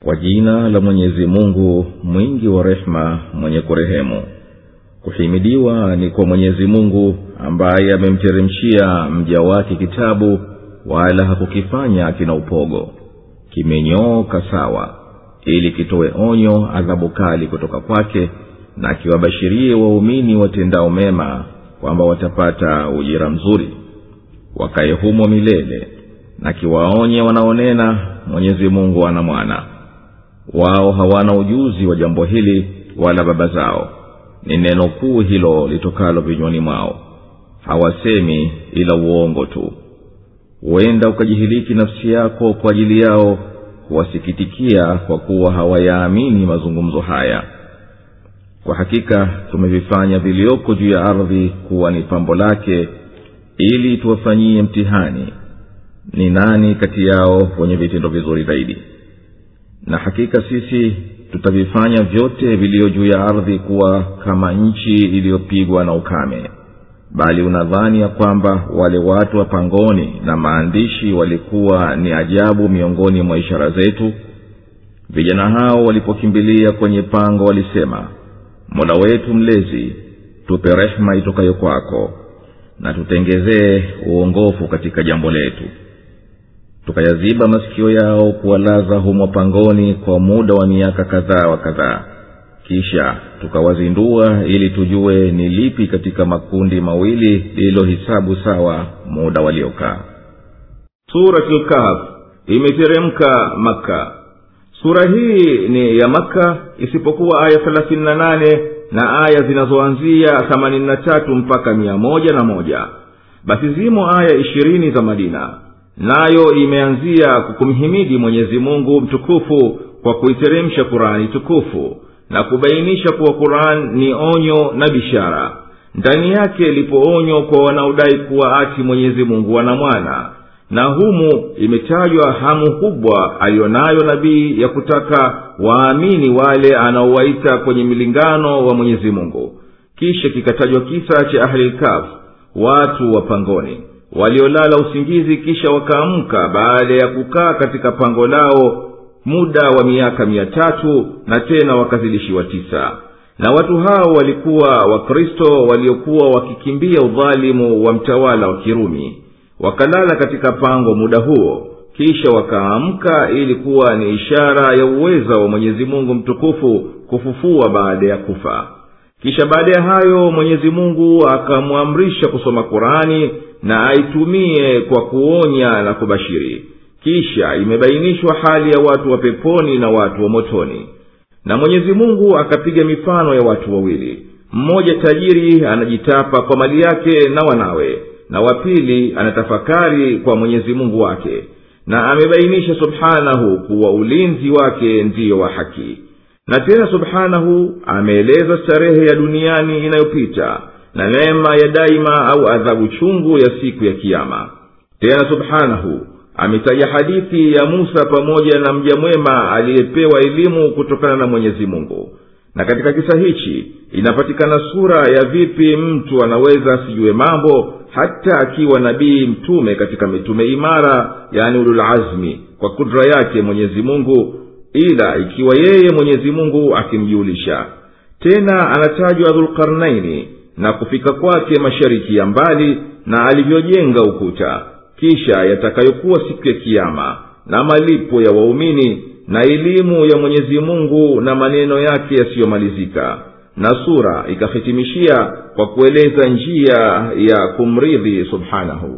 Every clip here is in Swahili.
kwa jina la mwenyezi mungu mwingi wa rehema mwenye kurehemu kuhimidiwa ni kwa mwenyezi mungu ambaye amemteremshia mja wake kitabu wala hakukifanya kina upogo kimenyooka sawa ili kitowe onyo adhabu kali kutoka kwake na kiwabashirie waumini watendao mema kwamba watapata ujira mzuri wakaye humo milele na kiwaonye wanaonena mwenyezi mungu ana mwana wao hawana ujuzi wa jambo hili wala baba zao ni neno kuu hilo litokalo vinywani mwao hawasemi ila uongo tu huenda ukajihiliki nafsi yako kwa ajili yao kuwasikitikia kwa kuwa hawayaamini mazungumzo haya kwa hakika tumevifanya vilioko juu ya ardhi kuwa ni pambo lake ili tuwafanyie mtihani ni nani kati yao wenye vitendo vizuri zaidi na hakika sisi tutavifanya vyote viliyo juu ya ardhi kuwa kama nchi iliyopigwa na ukame bali unadhani ya kwamba wale watu wa pangoni na maandishi walikuwa ni ajabu miongoni mwa ishara zetu vijana hao walipokimbilia kwenye pango walisema mola wetu mlezi tupe rehema itokayo kwako na tutengezee uongofu katika jambo letu tukayaziba masikio yao kuwalaza humo pangoni kwa muda wa miaka kadhaa wa kadhaa kisha tukawazindua ili tujue ni lipi katika makundi mawili lililohisabu sawa muda waliokaa suratlkahf imeteremka maka sura hii ni ya maka isipokuwa aya thelathini na nane na aya zinazoanzia themanini na tatu mpaka mia moja na moja basi zimo aya ishirini za madina nayo imeanzia kukumhimidi mwenyezi mungu mtukufu kwa kuiteremsha kurani tukufu na kubainisha kuwa quran ni onyo na bishara ndani yake lipo onyo kwa wanaodai kuwa ati mwenyezi mungu ana mwana na humu imetajwa hamu kubwa aliyonayo nabii ya kutaka waamini wale anaowaita kwenye milingano wa mwenyezi mungu kisha kikatajwa kisa cha ahlilkaf watu wa pangoni waliolala usingizi kisha wakaamka baada ya kukaa katika pango lao muda wa miaka mia tatu na tena wakazidishiwa tisa na watu hao walikuwa wakristo waliokuwa wakikimbia udhalimu wa mtawala wa kirumi wakalala katika pango muda huo kisha wakaamka ili kuwa ni ishara ya uweza wa mwenyezi mungu mtukufu kufufua baada ya kufa kisha baada ya hayo mwenyezi mungu akamwamrisha kusoma qurani na aitumie kwa kuonya na kubashiri kisha imebainishwa hali ya watu wa peponi na watu wa motoni na mwenyezi mungu akapiga mifano ya watu wawili mmoja tajiri anajitapa kwa mali yake na wanawe na wa pili anatafakari kwa mwenyezi mungu wake na amebainisha subhanahu kuwa ulinzi wake ndiyo wa haki na tena subhanahu ameeleza starehe ya duniani inayopita na neema ya daima au adhabu chungu ya siku ya kiama tena subhanahu ametaja hadithi ya musa pamoja na mja mwema aliyepewa elimu kutokana na mwenyezi mungu na katika kisa hichi inapatikana sura ya vipi mtu anaweza asijue mambo hata akiwa nabii mtume katika mitume imara yani ululazmi kwa kudra yake mwenyezi mungu ila ikiwa yeye mwenyezi mungu akimjulisha tena anatajwa dhulkarnaini na kufika kwake mashariki ya mbali na alivyojenga ukuta kisha yatakayokuwa siku ya kiama na malipo ya waumini na elimu ya mwenyezi mungu na maneno yake yasiyomalizika na sura ikahitimishia kwa kueleza njia ya kumridhi subhanahu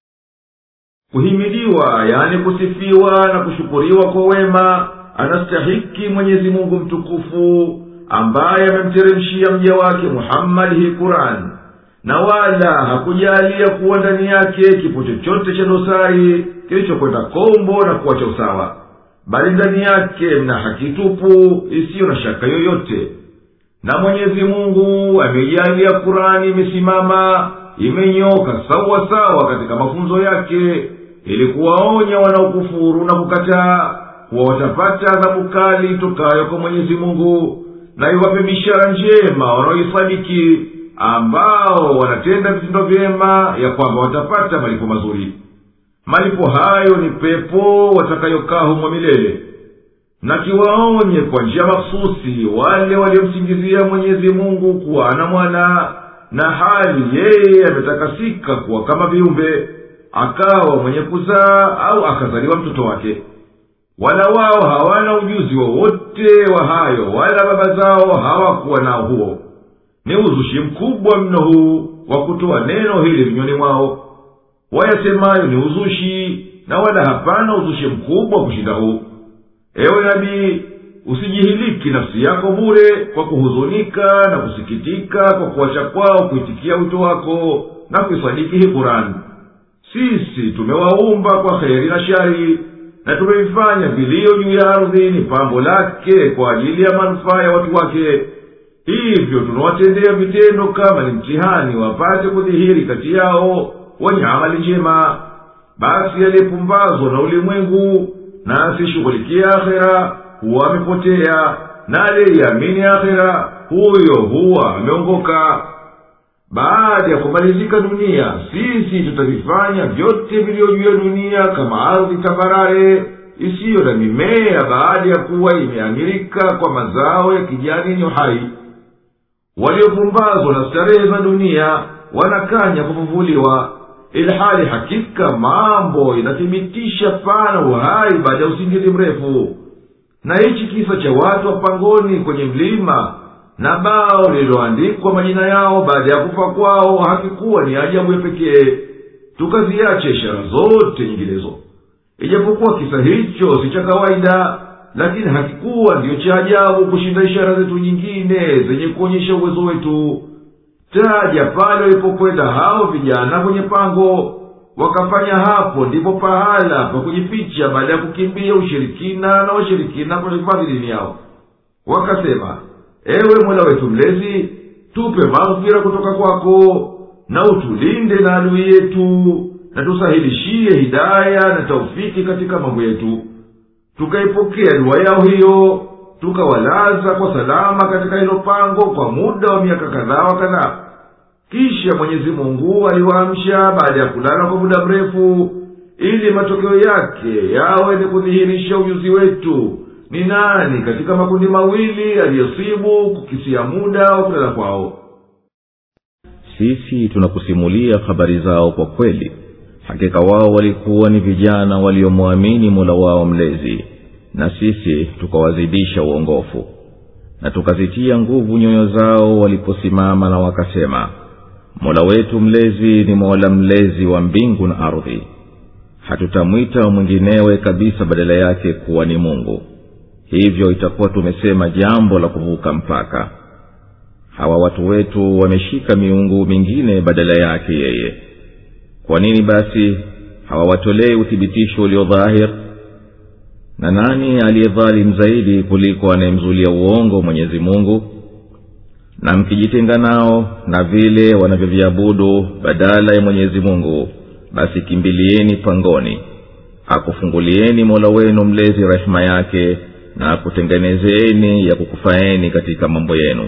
kuhimidiwa yani kusifiwa na kushukuriwa kwa wema anastahiki mwenyezi mungu mtukufu ambaye amemteremshia mja wake muhammadi hii qurani na wala hakujalia kuwa ndani yake kipo chochote cha dosari kilichokwenda kombo na kuwacha usawa bali ndani yake mna haki tupu isiyo na shaka yoyote na mwenyezi mungu ameijalia kurani imesimama imenyoka sawa sawa katika mafunzo yake ili kuwaonya wanaokufuru na kukataa kuwa watapata adhabu kali tokayo kwa mwenyezi mungu na iwape bishara njema wanaoisadiki ambao wanatenda vitendo vyema ya kwamba watapata malipo mazuri malipo hayo ni pepo watakayokaa humo milele na kiwaonye kwa njia makhususi wale waliomsingizia mwenyezi mungu kuwa ana mwana na hali yeye ametakasika kuwa kama viumbe akawa mwenye kuzaa au akazaliwa mtoto wake wala wao hawana ujuzi wowote wa, wa hayo wala baba zao hawakuwa nao huo ni uzushi mkubwa mno huu wa kutoa neno hili vinywani mwao wayasemayo ni uzushi na wala hapana uzushi mkubwa kushinda huu ewe nabii usijihiliki nafsi yako bure kwa kuhuzunika na kusikitika kwa kuwacha kwao kuitikia wito wako na kuisadiki hii kurani sisi tumewaumba kwa kheri na shari na tumevifanya vilio juu ya ardhi ni pambo lake kwa ajili ya manufaa ya watu wake hivyo tunawatendea vitendo kama ni mtihani wapate kudhihiri kati yao wenye amali njema basi aliyepumbazwa na ulimwengu na asishughulikia akhera huwa amepotea na aliyeiamini akhera huyo huwa ameongoka baada ya kumalizika dunia sisi tutavifanya vyote viliyo juu ya dunia kama ardhi tambarare isiyo na mimea baada ya kuwa imeamirika kwa mazao ya kijani yenye uhai waliopumbazwa na starehe za dunia wanakanya kufufuliwa ilhali hakika mambo inathibitisha pana uhai baada ya usingizi mrefu na hichi kisa cha watu wa pangoni kwenye mlima na bao lililoandikwa majina yao baada ya kufa kwao hakikuwa ni ajabu ya pekee tukaziacha ishara zote nyinginezo ijapokuwa kisa hicho si cha kawaida lakini hakikuwa ndiyo cha ajabu kushinda ishara zetu nyingine zenye kuonyesha uwezo wetu taja pale walipokwenda hao vijana kwenye pango wakafanya hapo ndipo pahala pa kujificha baada ya kukimbia ushirikina na washirikina kuhifadhi dini yao wakasema ewe mola wetu mlezi tupe maghfira kutoka kwako na utulinde na adui yetu na tusahilishie hidaya na taufiki katika mambo yetu tukaipokea dua yao hiyo tukawalaza kwa salama katika hilo pango kwa muda wa miaka kadhaa wa kadhaa kisha mwenyezi mungu aliwaamsha baada ya kulala kwa muda mrefu ili matokeo yake yawe ni kudhihirisha ujuzi wetu ni nani katika makundi mawili aliyosibu kukisia muda wa kulala kwao sisi tunakusimulia habari zao kwa kweli hakika wao walikuwa ni vijana waliomwamini mola wao mlezi na sisi tukawazidisha uongofu na tukazitia nguvu nyoyo zao waliposimama na wakasema mola wetu mlezi ni mola mlezi wa mbingu na ardhi hatutamwita mwinginewe kabisa badala yake kuwa ni mungu hivyo itakuwa tumesema jambo la kuvuka mpaka hawa watu wetu wameshika miungu mingine badala yake yeye kwa nini basi hawawatolei uthibitisho ulio dhahir na nani aliyedhalim zaidi kuliko anayemzulia uongo mwenyezi mungu na mkijitenga nao na vile wanavyoviabudu badala ya mwenyezi mungu basi kimbilieni pangoni akufungulieni mola wenu mlezi rehema yake na akutengenezeni ya kukufaeni katika mambo yenu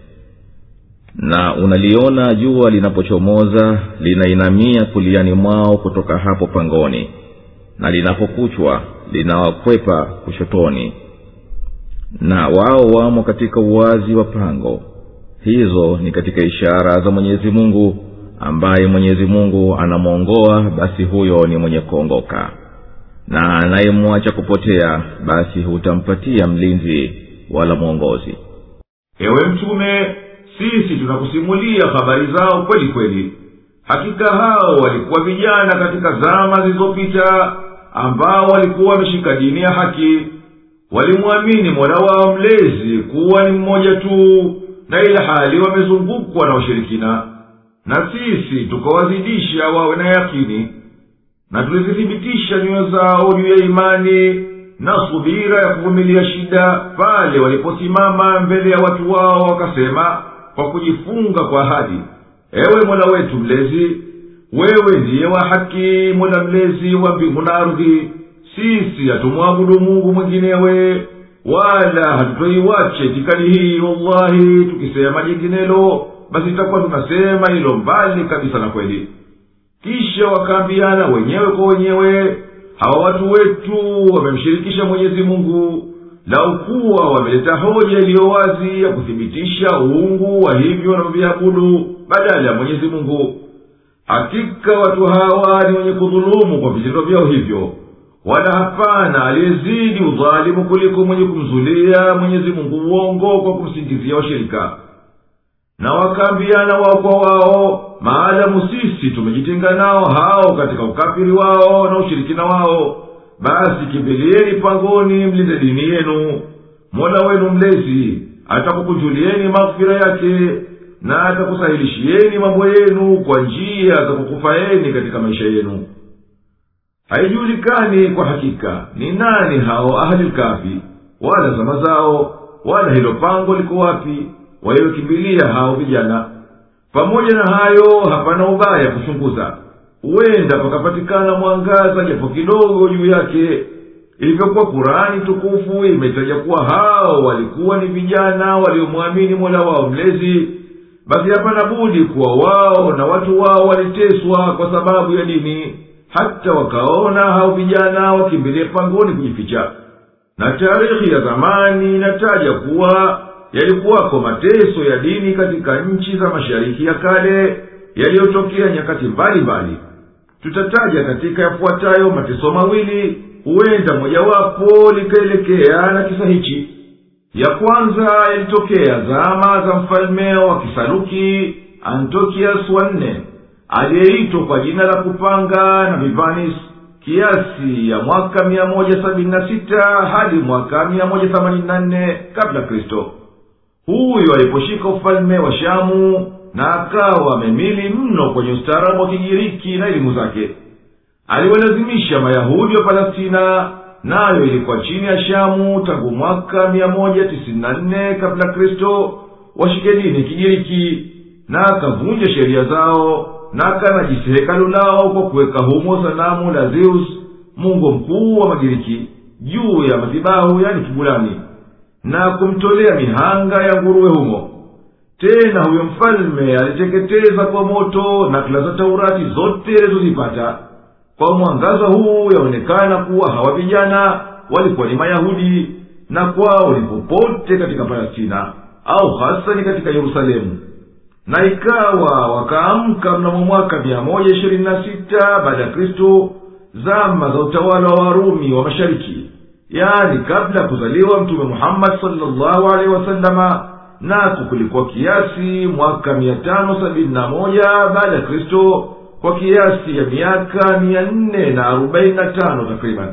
na unaliona jua linapochomoza linainamia kuliani mwao kutoka hapo pangoni na linapokuchwa linawakwepa kushotoni na wao wamo katika uwazi wa pango hizo ni katika ishara za mwenyezi mungu ambaye mwenyezi mungu anamwongoa basi huyo ni mwenye kuongoka na anayemwacha kupotea basi hutampatia mlinzi wala mwongozi ewe mtume sisi tunakusimulia habari zao kweli kweli hakika hao walikuwa vijana katika zama zilizopita ambao walikuwa wameshika dini ya haki walimwamini mola wao mlezi kuwa ni mmoja tu na ila hali wamezungukwa na ushirikina na sisi tukawazidisha wawe na yakini na tulizithibitisha nyoyo zao juu ya imani na subira ya kuvumilia shida pale waliposimama mbele ya watu wao wakasema kwa kujifunga kwa ahadi ewe mola wetu mlezi wewe ndiye wa haki mola mlezi wa mbingu na ardhi sisi hatumwabudu mungu mwinginewe wala hatutoiwache itikadi hii wallahi tukisema jinginelo basi itakuwa tunasema hilo mbali kabisa na kweli kisha wakaambiana wenyewe kwa wenyewe hawa watu wetu wamemshirikisha mwenyezi mungu lau kuwa wameleta hoja iliyo wazi ya kuthibitisha uungu wa hivyo wanavyoviabudu badala ya mwenyezi mungu hakika watu hawa ni wenye kudhulumu kwa vitendo vyao hivyo wala hapana aliyezidi udhalimu kuliko mwenye kumzulia mwenyezi mungu uongo kwa kumsingizia washirika na wakaambiana wao kwa wao maadamu sisi tumejitenga nao hao katika ukafiri wao na ushirikina wao basi kimbilieni pangoni mlinde dini yenu mola wenu mlezi atakukujulieni maghfira yake na atakusahilishieni mambo yenu kwa njia za kukufaeni katika maisha yenu haijulikani kwa hakika ni nani hao ahlilkafi wala zama zao wala hilo pango liko wapi waliokimbilia hao vijana pamoja na hayo hapana ubaya kuchunguza huenda pakapatikana mwangaza japo kidogo juu yake ilivyokuwa kurani tukufu imetaja kuwa hao walikuwa ni vijana waliomwamini mola wao mlezi basi hapana budi kuwa wao na watu wao waliteswa kwa sababu ya dini hata wakaona hao vijana wakimbilie pangoni kujificha na taarikhi ya zamani inataja kuwa yalikuwako mateso ya dini katika nchi za mashariki ya kale yaliyotokea nyakati mbalimbali tutataja katika yafuatayo mateso mawili huenda mojawapo likaelekea na kisa hichi ya kwanza yalitokea zama za mfalme wa kisaluki antokias wa nne aliyeitwa kwa jina la kupanga na vivanis kiasi ya mwaka mia moja sabini na sita hadi mwaka mia moja themanini na nne kabla kristo huyu aliposhika ufalme wa shamu na akawa amemili mno kwenye ustaarabu wa kigiriki na elimu zake aliwalazimisha mayahudi wa palestina nayo ilikuwa chini ya shamu tangu mwaka mia moja tisini na nne kabla kristo washike dini kigiriki na akavunja sheria zao na akanajisi hekalu lao kwa kuweka humo sanamu la zeus mungu mkuu wa magiriki juu ya madhibahu yani kibulani na kumtolea mihanga ya nguruwe humo tena huyo mfalme aliteketeza kwa moto nakala za taurati zote alizozipata kwa mwangaza huu yaonekana kuwa hawa vijana walikuwa ni mayahudi na kwao ni popote katika palestina au hasani katika yerusalemu na ikawa wakaamka mnamo mwaka mia moja ishirini na sita baada ya kristo zama za utawala wa warumi wa mashariki yaani kabla ya kuzaliwa mtume muhammadi salllahu alehi wasalama nako kulikuwa kiasi mwaka mia tano sabini na moja baada ya kristo kwa kiasi ya miaka mia nne na arobaini na tano takriban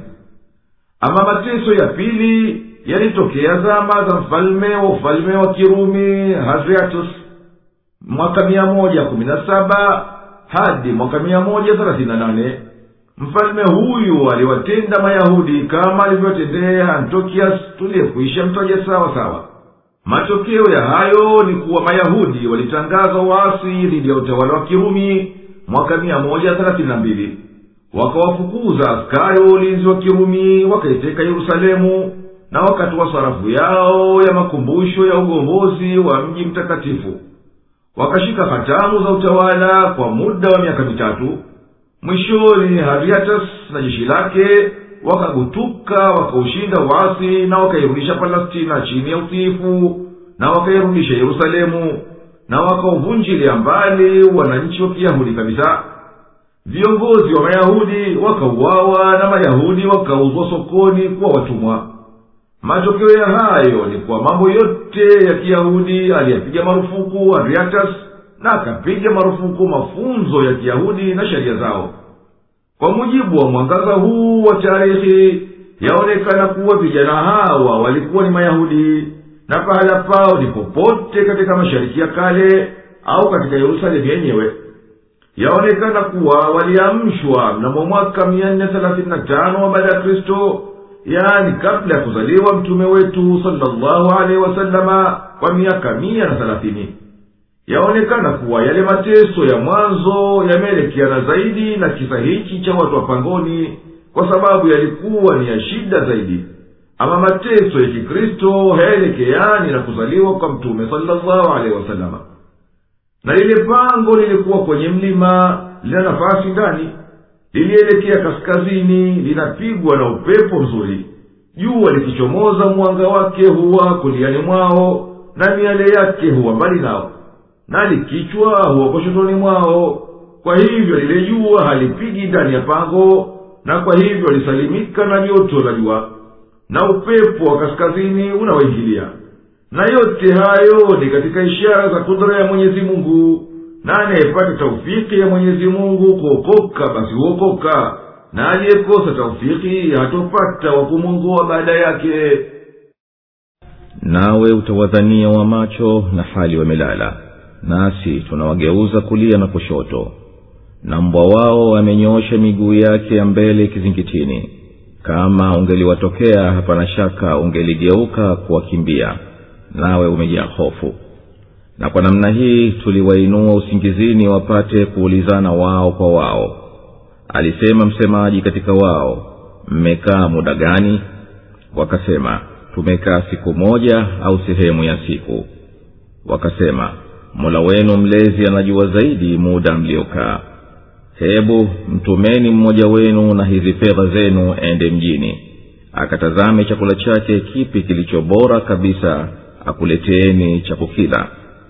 ama mateso ya pili yalitokea zama za mfalme wa ufalme wa kirumi hadriatus mwaka mia moja kumi na saba hadi mwaka mia moja thelathini na nane mfalme huyu aliwatenda mayahudi kama alivyotendea antokias tuliyekuisha mtaja sawa sawa matokeo ya hayo ni kuwa mayahudi walitangaza waasi dhidi ya utawala wa kirumi mwaka mia moja thelathini na mbili wakawafukuza askari wa ulinzi wa kirumi wakaiteka yerusalemu na wakatoa sarafu yao ya makumbusho ya ugombozi wa mji mtakatifu wakashika hatamu za utawala kwa muda wa miaka mitatu mwishoni hariatas na jeshi lake wakagutuka wakaushinda uasi na wakairudisha palestina chini ya utiifu na wakairudisha yerusalemu na wakauvunjilia mbali wananchi wa kiyahudi kabisa viongozi wa mayahudi wakauawa na mayahudi wakauzwa sokoni kuwa watumwa matokeo ya hayo ni kuwa mambo yote ya kiyahudi aliyapiga marufuku ariatas na akapiga marufuku mafunzo ya kiyahudi na sheria zao kwa mujibu wa mwangaza huu wa tarehe yaonekana kuwa vijana hawa walikuwa ni mayahudi na pahala pao ni popote katika mashariki ya kale au katika yerusalemu yenyewe yaonekana kuwa waliamshwa mnamo mwaka mia nne thelathini na tano baada ya kristo yaani kabla ya kuzaliwa mtume wetu salllahu alehi wasalama kwa miaka mia na thelathini yaonekana kuwa yale mateso ya mwanzo yameelekeana zaidi na kisa hichi cha watu wa pangoni kwa sababu yalikuwa ni ya shida zaidi ama mateso ya kikristo hayaelekeani na kuzaliwa kwa mtume salllahu alehi wasalama na lile pango lilikuwa kwenye mlima lina nafasi ndani lilielekea kaskazini linapigwa na upepo mzuri jua likichomoza mwanga wake huwa kuliani mwao na miale yake huwa mbali nao na likichwa huwa koshotoni mwao kwa hivyo lile jua halipigi ndani ya pango na kwa hivyo lisalimika na joto la jua na upepo wa kaskazini unawaingilia na yote hayo ni katika ishara za kudra ya mwenyezi mungu na anayepata taufiki ya mwenyezi mungu kuokoka basi huokoka na aliyekosa taufiki hatopata wa kumwongoa baada yake nawe utawadhania wa macho na hali wamelala nasi tunawageuza kulia na kushoto na mbwa wao amenyoosha miguu yake ya mbele kizingitini kama ungeliwatokea hapana shaka ungeligeuka kuwakimbia nawe umejaa hofu na kwa namna hii tuliwainua usingizini wapate kuulizana wao kwa wao alisema msemaji katika wao mmekaa muda gani wakasema tumekaa siku moja au sehemu ya siku wakasema mola wenu mlezi anajua zaidi muda mliokaa hebu mtumeni mmoja wenu na hizi fedha zenu ende mjini akatazame chakula chake kipi kilicho bora kabisa akuleteeni cha kukila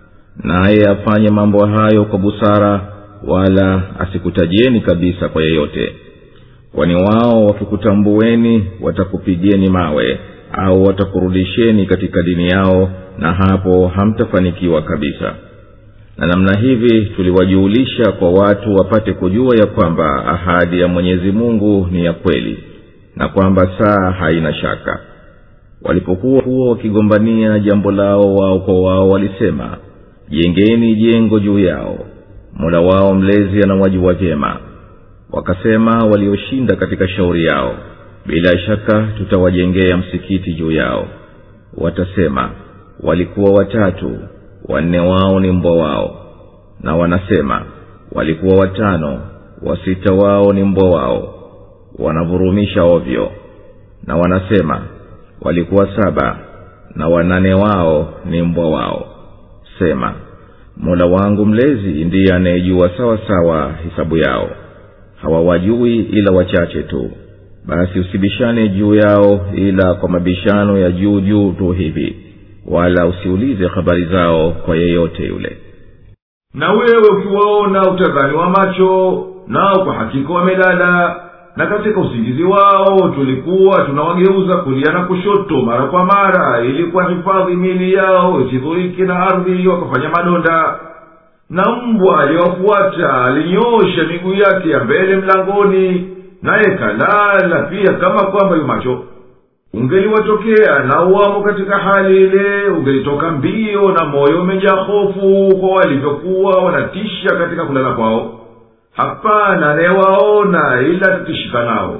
naye afanye mambo hayo kwa busara wala asikutajieni kabisa kwa yeyote kwani wao wakikutambueni watakupigeni mawe au watakurudisheni katika dini yao na hapo hamtafanikiwa kabisa na namna hivi tuliwajuulisha kwa watu wapate kujua ya kwamba ahadi ya mwenyezi mungu ni ya kweli na kwamba saa haina shaka walipokuwa huwa wakigombania jambo lao wao kwa wao walisema jengeni jengo juu yao mola wao mlezi anawajua vyema wakasema walioshinda katika shauri yao bila shaka tutawajengea msikiti juu yao watasema walikuwa watatu wanne wao ni mbwa wao na wanasema walikuwa watano wasita wao ni mbwa wao wanavurumisha ovyo na wanasema walikuwa saba na wanane wao ni mbwa wao sema mola wangu mlezi ndiye anayejua sawa sawa hisabu yao hawawajui ila wachache tu basi usibishane juu yao ila kwa mabishano ya juu juu tu hivi wala usiulize habari zao kwa yeyote yule na wewe ukiwaona utadhani wa macho nao kwa hakika wamelala na katika usingizi wao tulikuwa tunawageuza kulia na kushoto mara kwa mara ili kuwahifadhi miili yao isidhuriki na ardhi wakafanya madonda na mbwa aliyowafuata alinyoosha miguu yake ya mbele mlangoni naye kalala pia kama kwamba yu macho ungeliwatokea na uwamo katika hali ile ungelitoka mbio na moyo umejaa hofu kwa walivyokuwa wanatisha katika kulala kwao hapana anayewaona ila tutishika nao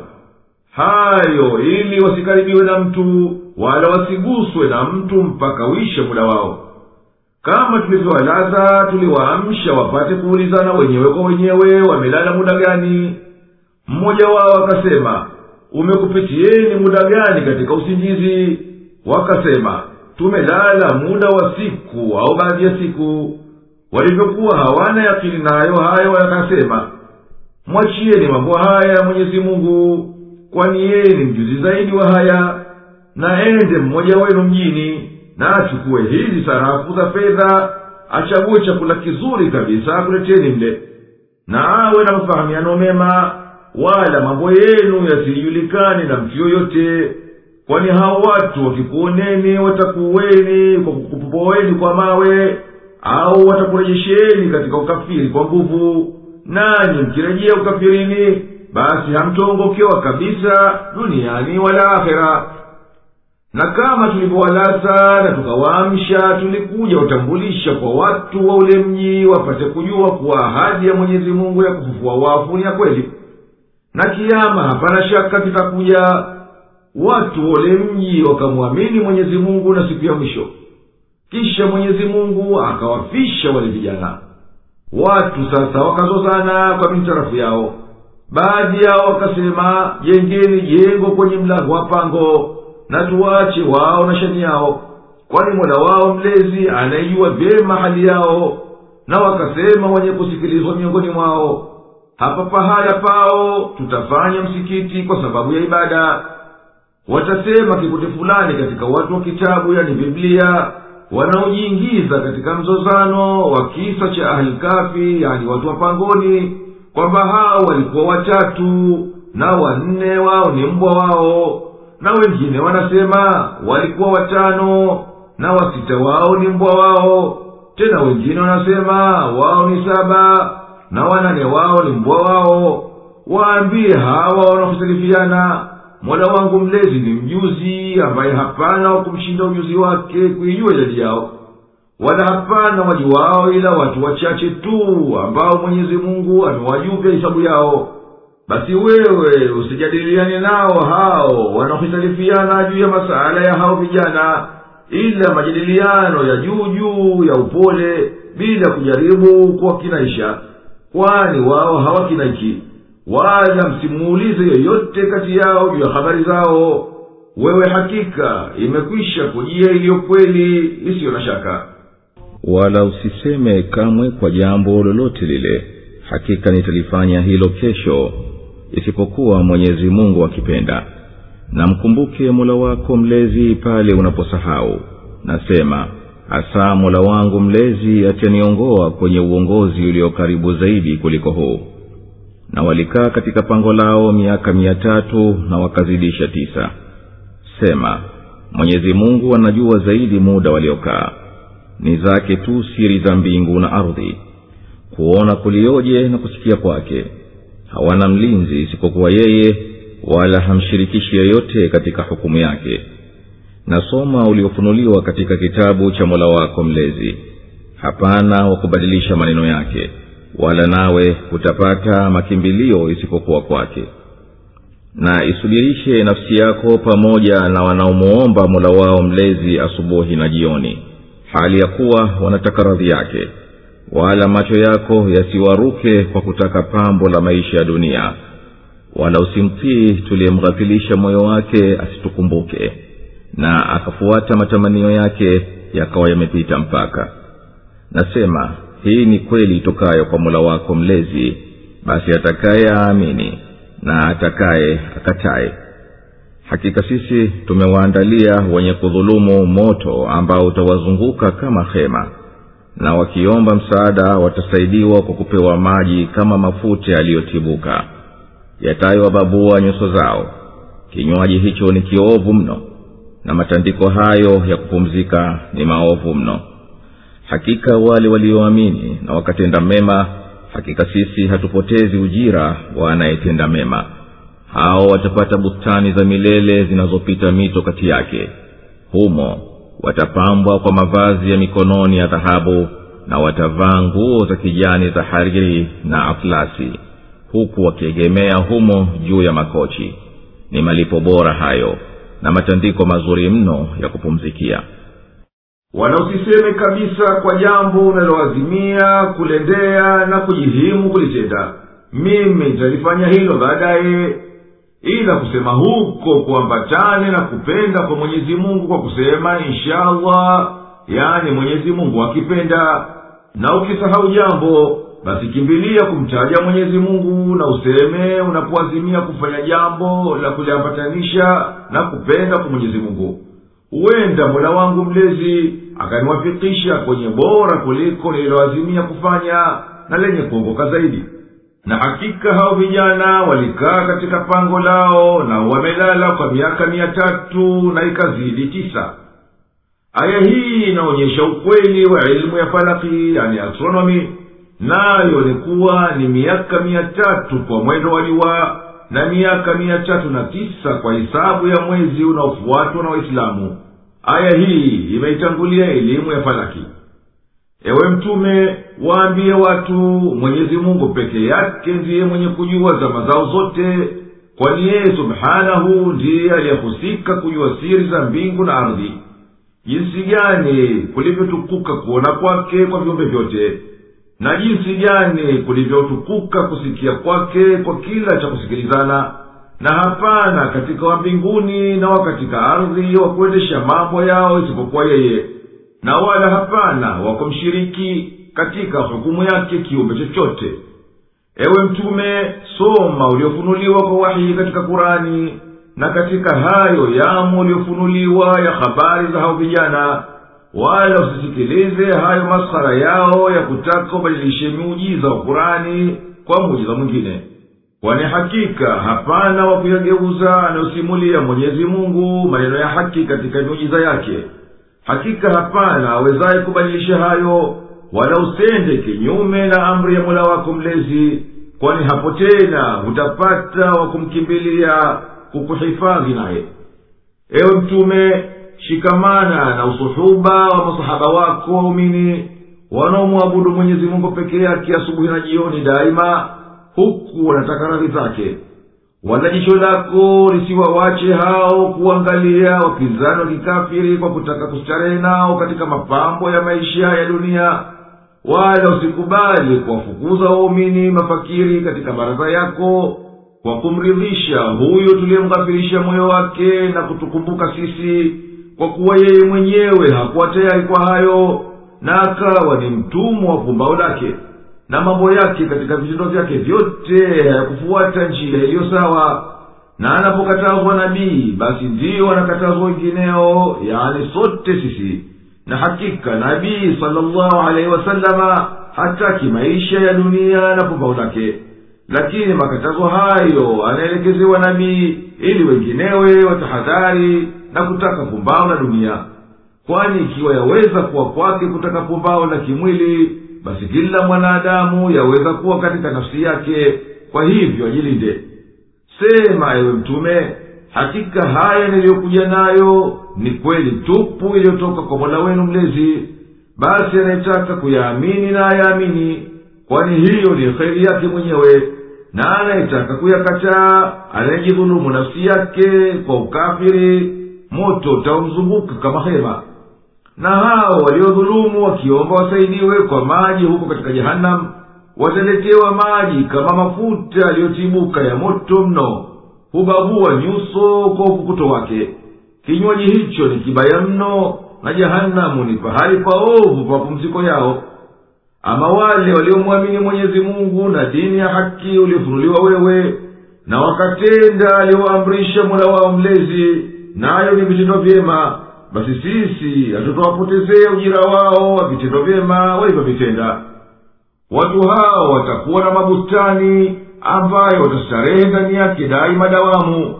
hayo ili wasikaribiwe na mtu wala wasiguswe na mtu mpaka uishe muda wao kama tulivyowalaza tuliwaamsha wapate kuulizana wenyewe kwa wenyewe wamelala muda gani mmoja wao akasema umekupitieni muda gani katika usingizi wakasema tumelala muda wa siku au baadhi ya siku walivyokuwa hawana yakini nayo hayo yakasema mwachieni mambo haya ya mwenyezi mungu kwani yeye ni mjuzi zaidi wa haya na ende mmoja wenu mjini na achukue hizi sarafu za fedha achague chakula kizuri kabisa akuleteni mle na awe na mafahamiano mema wala mambo yenu yasijulikane na mtu yoyote kwani hao watu wakikuoneni watakuweni kwa kukupoeni kwa mawe au watakurejesheni katika ukafiri kwa nguvu nanyi mkirejea ukafirini basi hamtongokewa kabisa duniani wala akhera na kama tulivyowalasa na tukawaamsha tulikuja utambulisha kwa watu wa ule mji wapate kujua kuwa ahadi ya mwenyezi mungu ya kufufua wafu ni ya kweli na kiama hapana shaka kitakuja watu wa ule mji wakamwamini mwenyezi mungu na siku ya mwisho kisha mwenyezi mungu akawafisha wale vijana watu sasa wakazozana kwa mintarafu yao baadhi yao wakasema jengeni jengo kwenye mlango wa pango na tuwache wao na shani yao kwani mola wao mlezi anayejua vyema hali yao na wakasema wenye kusikilizwa miongoni mwao hapa pahala pao tutafanya msikiti kwa sababu ya ibada watasema kikundi fulani katika watu wa kitabu yani biblia wanaojiingiza katika mzozano wa kisa cha ahlikafi yani watu wa pangoni kwamba hao walikuwa watatu na wanne wao ni mbwa wao na wengine wanasema walikuwa watano na wasita wao ni mbwa wao tena wengine wanasema wao ni saba na wanane wao ni mbwa wao waambie hawa wanaohitalifiana mola wangu mlezi ni mjuzi ambaye hapana wa kumshinda ujuzi wake kuijua idadi yao wala hapana wajuwao ila watu wachache tu ambao mwenyezi mungu amewajuvya hisabu yao basi wewe usijadiliane nao hao wanaohitalifiana juu ya masala ya hao vijana ila majadiliano ya juu juu ya upole bila kujaribu kuwakinaisha kwani wao hawakinaiki wala msimuulize yoyote kati yao juu ya habari zao wewe hakika imekwisha kujia iliyo kweli isiyo na shaka wala usiseme kamwe kwa jambo lolote lile hakika nitalifanya hilo kesho isipokuwa mwenyezi mungu akipenda na mkumbuke mola wako mlezi pale unaposahau nasema hasa mola wangu mlezi ataniongoa kwenye uongozi ulio karibu zaidi kuliko huu na walikaa katika pango lao miaka mia tatu na wakazidisha tisa sema mwenyezi mungu anajua zaidi muda waliokaa ni zake tu siri za mbingu na ardhi kuona kulioje na kusikia kwake hawana mlinzi isipokuwa yeye wala hamshirikishi yeyote katika hukumu yake nasoma uliofunuliwa katika kitabu cha mola wako mlezi hapana wa kubadilisha maneno yake wala nawe utapata makimbilio isipokuwa kwake na isubirishe nafsi yako pamoja na wanaomuomba mola wao mlezi asubuhi na jioni hali ya kuwa wanataka radhi yake wala macho yako yasiwaruke kwa kutaka pambo la maisha ya dunia wala usimtii tuliyemghafilisha moyo wake asitukumbuke na akafuata matamanio yake yakawa yamepita mpaka nasema hii ni kweli itokayo kwa mola wako mlezi basi atakaye aamini na atakaye akataye hakika sisi tumewaandalia wenye kudhulumu moto ambao utawazunguka kama hema na wakiomba msaada watasaidiwa kwa kupewa maji kama mafuta yaliyotibuka yatayowababua nyuso zao kinywaji hicho ni kiovu mno na matandiko hayo ya kupumzika ni maovu mno hakika wale walioamini na wakatenda mema hakika sisi hatupotezi ujira wa anayetenda mema hao watapata bustani za milele zinazopita mito kati yake humo watapambwa kwa mavazi ya mikononi ya dhahabu na watavaa nguo za kijani za hariri na atlasi huku wakiegemea humo juu ya makochi ni malipo bora hayo na matandiko mazuri mno ya kupumzikia wala usiseme kabisa kwa jambo unaloazimia kulendea na kujihimu kulitenda mimi nitalifanya hilo baadaye ila kusema huko kuambatane na kupenda kwa mwenyezi mungu kwa kusema inshallah yani mwenyezi mungu akipenda na ukisahau jambo basi kimbilia kumtaja mwenyezi mungu na useme unapoazimia kufanya jambo la kuliambatanisha na kupenda kwa mwenyezi mungu huenda mola wangu mlezi akaniwafikisha kwenye bora kuliko nililoazimia kufanya na lenye kuongoka zaidi na hakika hao vijana walikaa katika pango lao na wamelala kwa miaka mia tatu na ikazidi tisa aya hii inaonyesha ukweli wa elimu ya falaki yani astronomi nayo ni kuwa ni miaka mia tatu kwa mwendo wa liwa na miaka mia tatu na tisa kwa hisabu ya mwezi unaofuatwa na waislamu aya hii imeitangulia elimu ya falaki ewe mtume waambie watu mwenyezi mungu peke yake ndiye mwenye kujua zama zao zote kwani yeye subhanahu ndiye aliyehusika kujua siri za mbingu na ardhi jinsi gani kulivyotukuka kuona kwake kwa viumbe vyote na jinsi gani kulivyotukuka kusikia kwake kwa kila cha kusikilizana na hapana katika wa mbinguni na wa katika ardhi wa kuendesha mambo yao isipokuwa yeye na wala hapana wakumshiriki katika hukumu yake kiumbe chochote ewe mtume soma uliofunuliwa kwa wahi katika kurani na katika hayo yamo uliofunuliwa ya habari za hao vijana wala usisikilize hayo maskhara yao ya kutaka ubadilishe miujiza wa kurani kwa muujiza mwingine kwani hakika hapana wa kuyageuza anayosimulia mwenyezi mungu maneno ya haki katika miujiza yake hakika hapana awezaye kubadilisha hayo wala usende kinyume na amri ya mola wako mlezi kwani hapo tena hutapata wa kumkimbilia kukuhifadhi naye ewe mtume shikamana na usuhuba wa masahaba wako waumini wanaomwabudu mwenyezi mungu peke yake asubuhi na jioni daima huku wanataka radhi zake wala jicho lako lisiwawache hao kuangalia wapinzani wa kikafiri kwa kutaka kustarehe nao katika mapambo ya maisha ya dunia wala usikubali kuwafukuza waumini mafakiri katika baraza yako kwa kumridhisha huyo tuliyemghafirisha moyo wake na kutukumbuka sisi kwa kuwa yeye mwenyewe hakuwa tayari kwa hayo na akawa ni mtumwa wa pumbao lake na mambo yake katika vitendo vyake vyote hayakufuata njia iliyo sawa na anapokatazwa nabii basi ndiyo anakatazwa wengineo yani sote sisi na hakika nabii salllahu alaihi wasalama hataki maisha ya dunia na pumbao lake lakini makatazo hayo anaelekezewa nabii ili wenginewe watahadhari na kutaka pumbao la dunia kwani ikiwa yaweza kuwa kwake kutaka pumbao la kimwili basi kila mwanadamu yaweza kuwa katika nafsi yake kwa hivyo ajilinde sema ewe mtume hakika haya niliyokuja nayo ni kweli tupu iliyotoka kwa mola wenu mlezi basi anayetaka kuyaamini na ayaamini kwani hiyo ni kheri yake mwenyewe na anayetaka kuyakataa anayejidhulumu nafsi yake kwa ukafiri moto utaumzunguka kama hema na hao waliodhulumu wakiomba wasaidiwe kwa maji huko katika jehanamu wataletewa maji kama mafuta yaliyotibuka ya moto mno hubabua nyuso kwa ukukuto wake kinywaji hicho ni kibaya mno na jehanamu ni pahali paovu pa pumziko yao ama wale waliomwamini mwenyezi mungu na dini ya haki uliofunuliwa wewe na wakatenda aliyoamrisha mola wao mlezi nayo ni vitendo vyema basi sisi hatutawapotezea ujira wao wa vitendo vyema walivyovitenda watu hao watakuwa na mabustani ambayo watastarehe ndani yake daima dawamu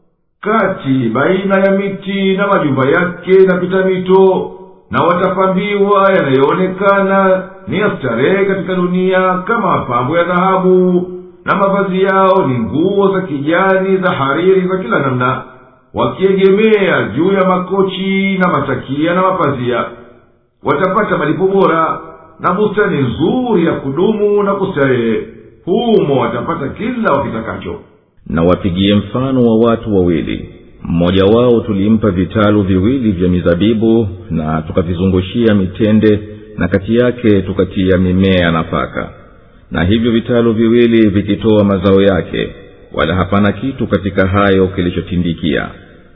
kati baina ya miti na majumba yake na pita mito na watapambiwa yanayoonekana ni ya starehe katika dunia kama mapambo ya dhahabu na mavazi yao ni nguo za kijani za hariri za kila namna wakiegemea juu ya makochi na matakia na mapazia watapata malipo bora na bustani nzuri ya kudumu na kustarehe humo watapata kila wakitakacho na wapigie mfano wa watu wawili mmoja wao tulimpa vitalu viwili vya mizabibu na tukavizungushia mitende na kati yake tukatia mimea ya nafaka na hivyo vitalu viwili vikitoa mazao yake wala hapana kitu katika hayo kilichotindikia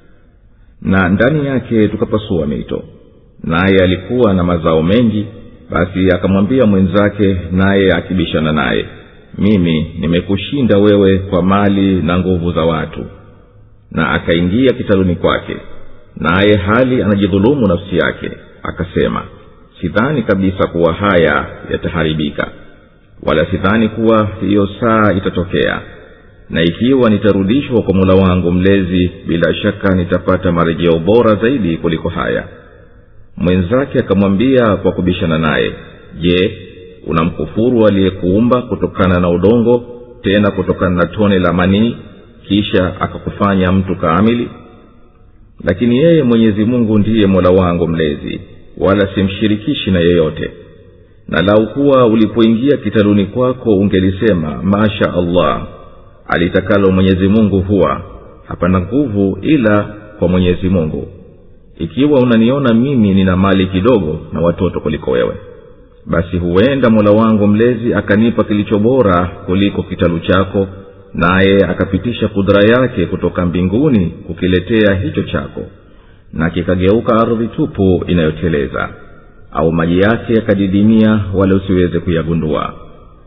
na ndani yake tukapasua mito naye alikuwa na mazao mengi basi akamwambia mwenzake naye akibishana naye mimi nimekushinda wewe kwa mali na nguvu za watu na akaingia kitaluni kwake naye hali anajidhulumu nafsi yake akasema sidhani kabisa kuwa haya yataharibika wala sidhani kuwa hiyo saa itatokea na ikiwa nitarudishwa kwa mula wangu mlezi bila shaka nitapata marejeo bora zaidi kuliko haya mwenzake akamwambia kwa kubishana naye je unamkufuru aliyekuumba kutokana na udongo tena kutokana na tone la manii kisha akakufanya mtu kaamili lakini yeye mwenyezi mungu ndiye mola wangu mlezi wala simshirikishi na yeyote na lau kuwa ulipoingia kitaluni kwako ungelisema masha allah alitakalo mwenyezi mungu huwa hapana nguvu ila kwa mwenyezi mungu ikiwa unaniona mimi nina mali kidogo na watoto kuliko wewe basi huenda mola wangu mlezi akanipa kilicho bora kuliko kitalu chako naye akapitisha kudra yake kutoka mbinguni kukiletea hicho chako na kikageuka ardhi tupu inayoteleza au maji yake yakadidimia wala usiweze kuyagundua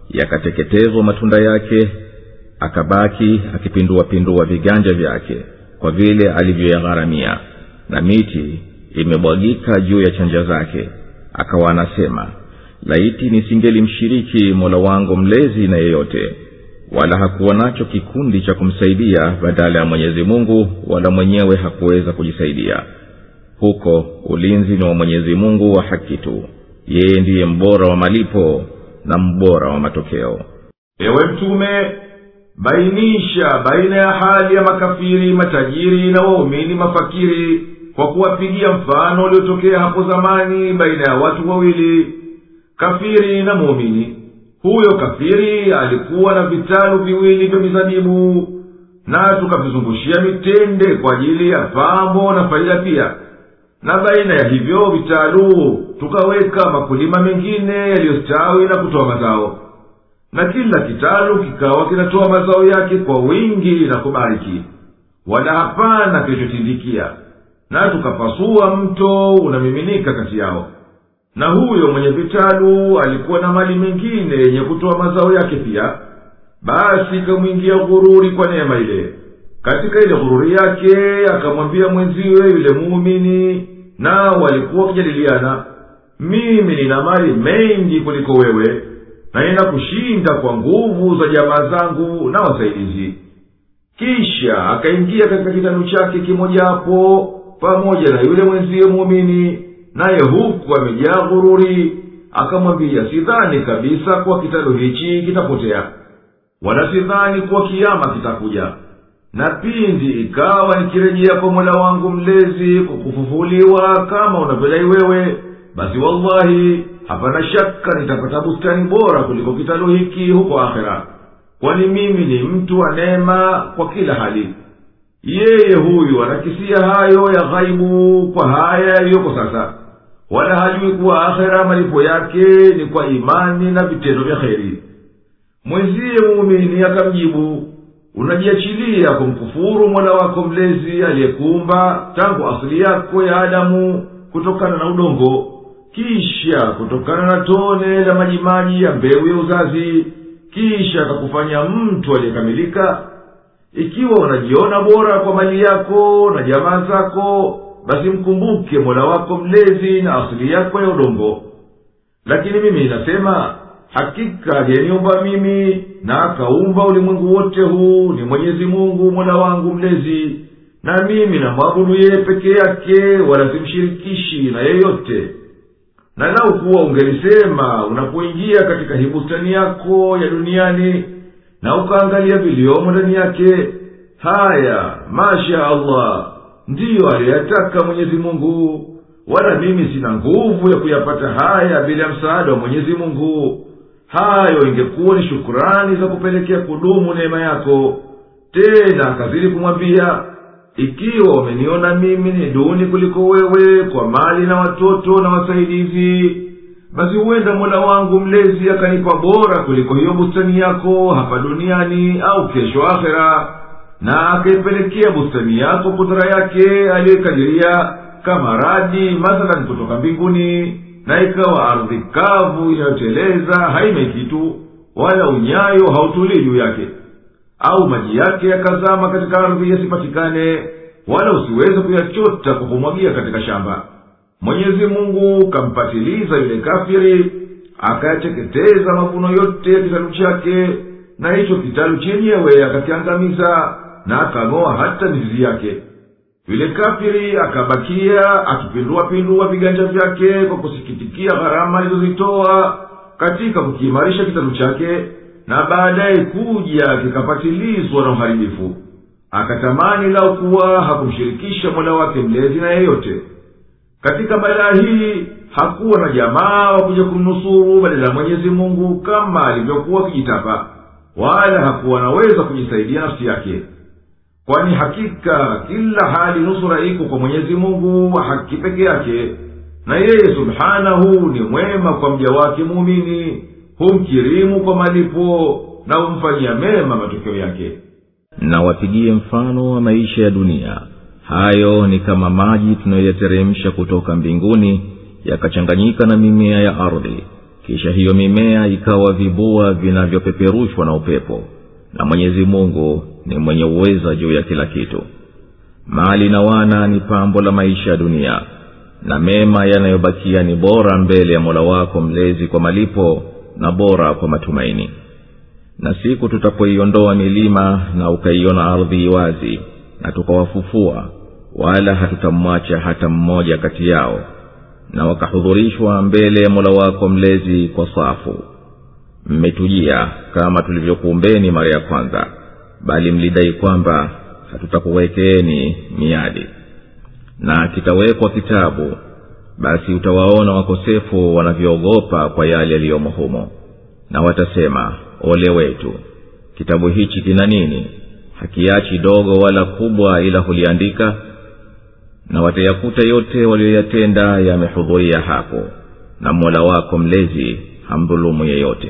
yakateketezwa matunda yake akabaki akipinduapindua viganja vyake kwa vile alivyoyagharamia na miti imebwagika juu ya chanja zake akawa anasema laiti nisingelimshiriki mola wangu mlezi na yeyote wala hakuwa nacho kikundi cha kumsaidia badala ya mwenyezi mungu wala mwenyewe hakuweza kujisaidia huko ulinzi ni wa mwenyezi mungu wa haki tu yeye ndiye mbora wa malipo na mbora wa matokeo ewe mtume bainisha baina ya hali ya makafiri matajiri na waumini mafakiri kwa kuwapigia mfano uliotokea hapo zamani baina ya watu wawili kafiri na muumini huyo kafiri alikuwa na vitalu viwili vya mizabibu na tukavizungushia mitende kwa ajili ya pambo na faida pia na baina ya hivyo vitalu tukaweka makulima mengine yaliyostawi na kutoa mazao na kila kitalu kikawa kinatoa mazao yake kwa wingi na kubariki wala hapana kilichotindikia na tukapasua mto unamiminika kati yao na huyo mwenye vitalu alikuwa na mali mengine yenye kutoa mazao yake pia basi ikamwingia ghururi kwa neema ile katika ile ghururi yake akamwambia mwenziwe yule muumini nao walikuwa wakijadiliana mimi nina mali mengi kuliko wewe na nina kushinda kwa nguvu za jamaa zangu na wasaidizi kisha akaingia katika kitalu chake kimojawapo pamoja na yule mwenziwe muumini naye huku amejaa ghururi akamwambia sidhani kabisa kuwa kitalu hichi kitapotea wala sidhani kuwa kiama kitakuja na pindi ikawa nikirejea kwa mola wangu mlezi kwa kufufuliwa kama unavyodai wewe basi wallahi hapana shaka nitapata bustani bora kuliko kitalu hiki huko akhera kwani mimi ni mtu wa neema kwa kila hali yeye huyu anakisia hayo ya ghaibu kwa haya yaliyoko sasa wala hajui kuwa akhera malipo yake ni kwa imani na vitendo vya kheri mwenziye muumini akamjibu unajiachilia kumkufuru mola wako mlezi aliyekuumba tangu asili yako ya adamu kutokana na udongo kisha kutokana na tone la majimaji ya mbegu ya uzazi kisha akakufanya mtu aliyekamilika ikiwa unajiona bora kwa mali yako na jamaa zako basi mkumbuke mola wako mlezi na asili yako ya udongo lakini mimi ninasema hakika aliyeniumba mimi na akaumba ulimwengu wote huu ni mwenyezi mungu mola wangu mlezi na mimi namwabudu yeye peke yake wala simshirikishi na yeyote na lau kuwa ungelisema unapoingia katika hii bustani yako ya duniani na ukaangalia viliomo ndani yake haya masha allah ndiyo aliyataka mwenyezi mungu wala mimi sina nguvu ya kuyapata haya bila ya msaada wa mwenyezi mungu hayo ingekuwa ni shukurani za kupelekea kudumu neema yako tena akazidi kumwambia ikiwa wameniona mimi ni duni kuliko wewe kwa mali na watoto na wasaidizi basi huenda mola wangu mlezi akanipa bora kuliko hiyo bustani yako hapa duniani au kesho akhera na akaipelekea bustani yako kudhara yake aliyekadiria kama radi mathalan kutoka mbinguni na ikawa ardhi kavu inayoteleza haina kitu wala unyayo hautulii juu yake au maji yake yakazama katika ardhi yasipatikane wala usiweze kuyachota kwa kumwagia katika shamba mwenyezi mungu kampatiliza yule kafiri akayateketeza mavuno yote ya kitalu chake na hicho kitalu chenyewe akakiangamiza na akang'oa hata mizizi yake yule kafiri akabakia akipinduapindua viganja vyake kwa kusikitikia gharama alizozitoa katika kukiimarisha kitalu chake na baadaye kuja kikapatilizwa na uharibifu akatamani lau kuwa hakumshirikisha mola wake mlezi na yeyote katika balaa hii hakuwa na jamaa wa kuja kumnusuru badala ya mwenyezi mungu kama alivyokuwa akijitapa wala hakuwa anaweza kujisaidia nafsi yake kwani hakika kila hali nusura iko kwa mwenyezi mungu wa haki peke yake na yeye subhanahu ni mwema kwa mja wake muumini humkirimu kwa malipo na humfanyia mema matokeo yake na wapigie mfano wa maisha ya dunia hayo ni kama maji tunayoyateremsha kutoka mbinguni yakachanganyika na mimea ya ardhi kisha hiyo mimea ikawa vibua vinavyopeperushwa na upepo na mwenyezi mungu ni mwenye uweza juu ya kila kitu mali na wana ni pambo la maisha ya dunia na mema yanayobakia ni bora mbele ya mola wako mlezi kwa malipo na bora kwa matumaini na siku tutapoiondoa milima na ukaiona ardhi wazi na tukawafufua wala hatutamwacha hata mmoja kati yao na wakahudhurishwa mbele ya mola wako mlezi kwa safu mmetujia kama tulivyokuumbeni mara ya kwanza bali mlidai kwamba hatutakuwekeeni miadi na kitawekwa kitabu basi utawaona wakosefu wanavyoogopa kwa yale yaliyomo humo na watasema ole wetu kitabu hichi kina nini hakiachi dogo wala kubwa ila huliandika na watayakuta yote walioyatenda yamehudhuria hapo na mola wako mlezi hamdhulumu yeyote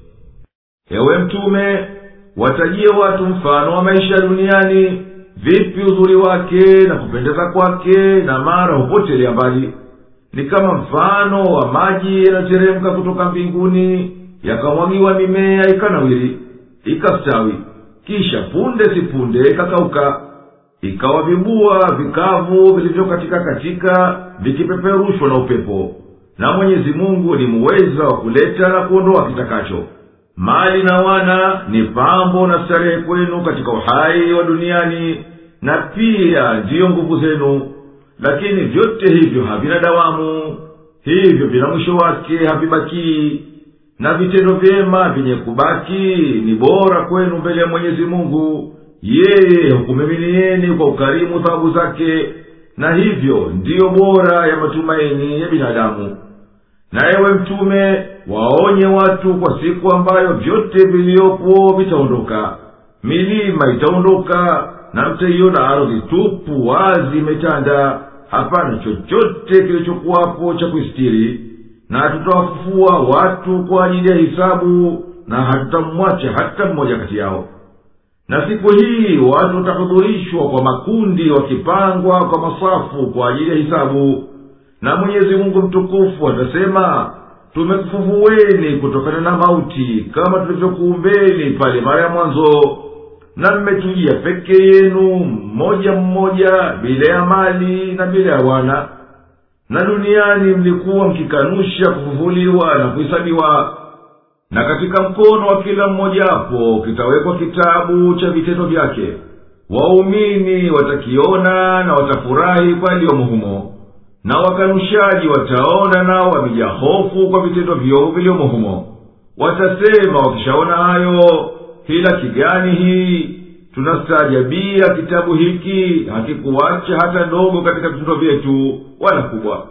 ewe mtume watajie watu mfano wa maisha duniani vipi uzuri wake na kupendeza kwake na mara hupotelea mbali ni kama mfano wa maji yanayoteremka kutoka mbinguni yakamwagiwa mimea ikanawiri ikastawi kisha punde si punde ikakauka ikawa vibua vikavu vilivyokatika katika vikipeperushwa na upepo na mwenyezi mungu ni muweza wa kuleta na kuondoa kitakacho mali na wana ni pambo na starehe kwenu katika uhai wa duniani na pia ndiyo nguvu zenu lakini vyote hivyo havina dawamu hivyo vina mwisho wake havibakii na vitendo vyema vyenye kubaki ni bora kwenu mbele ya mwenyezi mungu yeye hukumiminieni kwa ukarimu thawabu zake na hivyo ndiyo bora ya matumaini ya binadamu na ewe mtume waonye watu kwa siku ambayo vyote viliyopo vitaondoka milima itaondoka na mtaiona ardhi tupu wazi imetanda hapana chochote kilichokuwapo cha kuistiri na tutawafufua watu kwa ajili ya hisabu na hatutamwacha hata mmoja kati yao na siku hii watu watahudhurishwa kwa makundi wakipangwa kwa masafu kwa ajili ya hisabu na mwenyezi mungu mtukufu atasema tumekufufueni kutokana na mauti kama tulivyokuumbeni pale mara ya mwanzo na mmetujia peke yenu mmoja mmoja bila ya mali na bila ya wana na duniani mlikuwa mkikanusha kufufuliwa na kuhesabiwa na katika mkono wa kila mmojawapo kitawekwa kitabu cha vitendo vyake waumini watakiona na watafurahi kwa yaliyomo humo na wakanushaji wataona nao wamejaa hofu kwa vitendo vyovu viliomo humo watasema wakishaona hayo hilaki gani hii tunastaajabia kitabu hiki hakikuwacha hata ndogo katika vitendo vyetu wala kubwa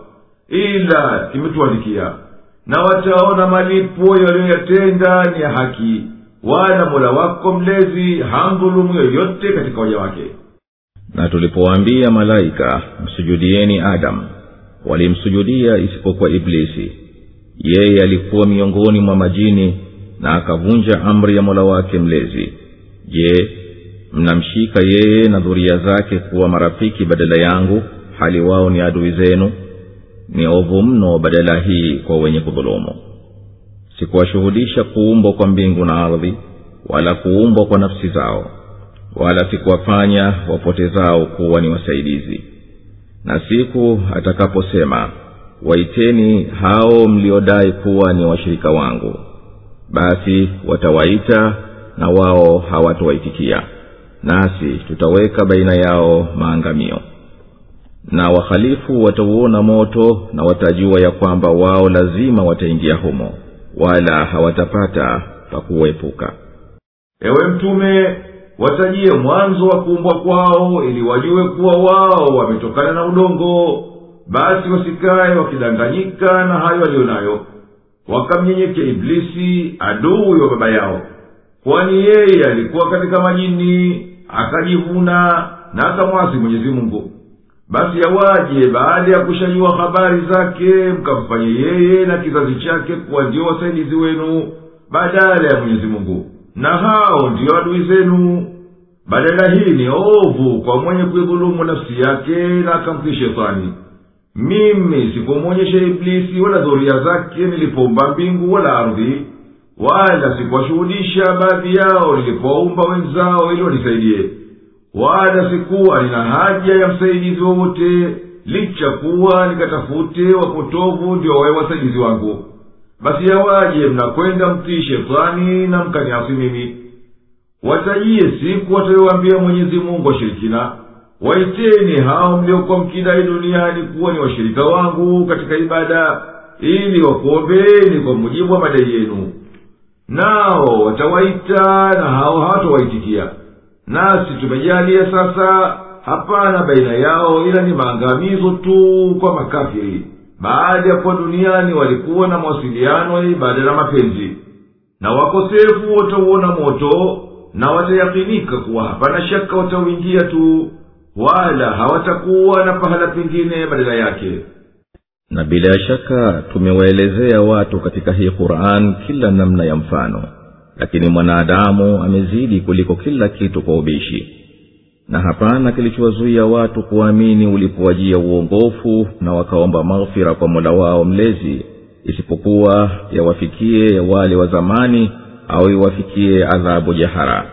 ila kimetuandikia na wataona malipo yaliyoyatenda ni ya haki wala mola wako mlezi hamdhulumu yoyote katika waja wake na tulipowaambia malaika msujudieni adamu walimsujudia isipokuwa iblisi yeye alikuwa miongoni mwa majini na akavunja amri ya mola wake mlezi je mnamshika yeye na dhuria zake kuwa marafiki badala yangu hali wao ni adui zenu ni ovu mno badala hii kwa wenye kudhulumu sikuwashuhudisha kuumbwa kwa mbingu na ardhi wala kuumbwa kwa nafsi zao wala sikuwafanya wapotezao kuwa ni wasaidizi na siku atakaposema waiteni hao mliodai kuwa ni washirika wangu basi watawaita na wao hawatowaitikia nasi tutaweka baina yao maangamio na wahalifu watauona moto na watajua ya kwamba wao lazima wataingia humo wala hawatapata pa kuepuka ewe mtume watajie mwanzo wa kuumbwa kwao ili wajue kuwa wao wametokana na udongo basi wasikaye wakidanganyika na hayo aliyo nayo wakamnyenyekea iblisi adui wa baba yao kwani yeye alikuwa katika majini akajivuna na akamwasi mwenyezi mungu basi yawaje baada ya kushajua habari zake mkamfanye yeye na kizazi chake kuwa ndio wasaidizi wenu badala ya mwenyezi mungu na hao ndiyo adui zenu badala hii ni ovu kwa mwenye kuidhulumu nafsi yake na akamtii shetani mimi sikumwonyesha iblisi wala dhoria zake nilipoumba mbingu wala ardhi wala sikuwashuhudisha baadhi yao nilipoumba wenzao ili wanisaidie wala sikuwa nina haja ya msaidizi wowote licha kuwa nikatafute wapotovu ndio wawe wasaidizi wangu basi yawaje mnakwenda mtii shetani na mkaniasi mimi watajie siku watayowaambia mwenyezi mungu washirikina waiteni hao mliokuwa mkidai duniani kuwa ni washirika wangu katika ibada ili wakuombeni kwa mujibu wa madai yenu nao watawaita na hao hawatawaitikia nasi tumejalia sasa hapana baina yao ila ni maangamizo tu kwa makafiri baada ya kuwa duniani walikuwa na mawasiliano ya ibada na mapenzi na wakosefu watauona moto na watayakinika kuwa hapana shaka watauingia tu wala hawatakuwa na pahala pengine badala yake na bila shaka tumewaelezea watu katika hii quran kila namna ya mfano lakini mwanadamu amezidi kuliko kila kitu kwa ubishi na hapana kilichowazuia watu kuamini ulipowajia uongofu na wakaomba maghfira kwa mola wao mlezi isipokuwa yawafikie wale wa zamani au iwafikie adhabu jahara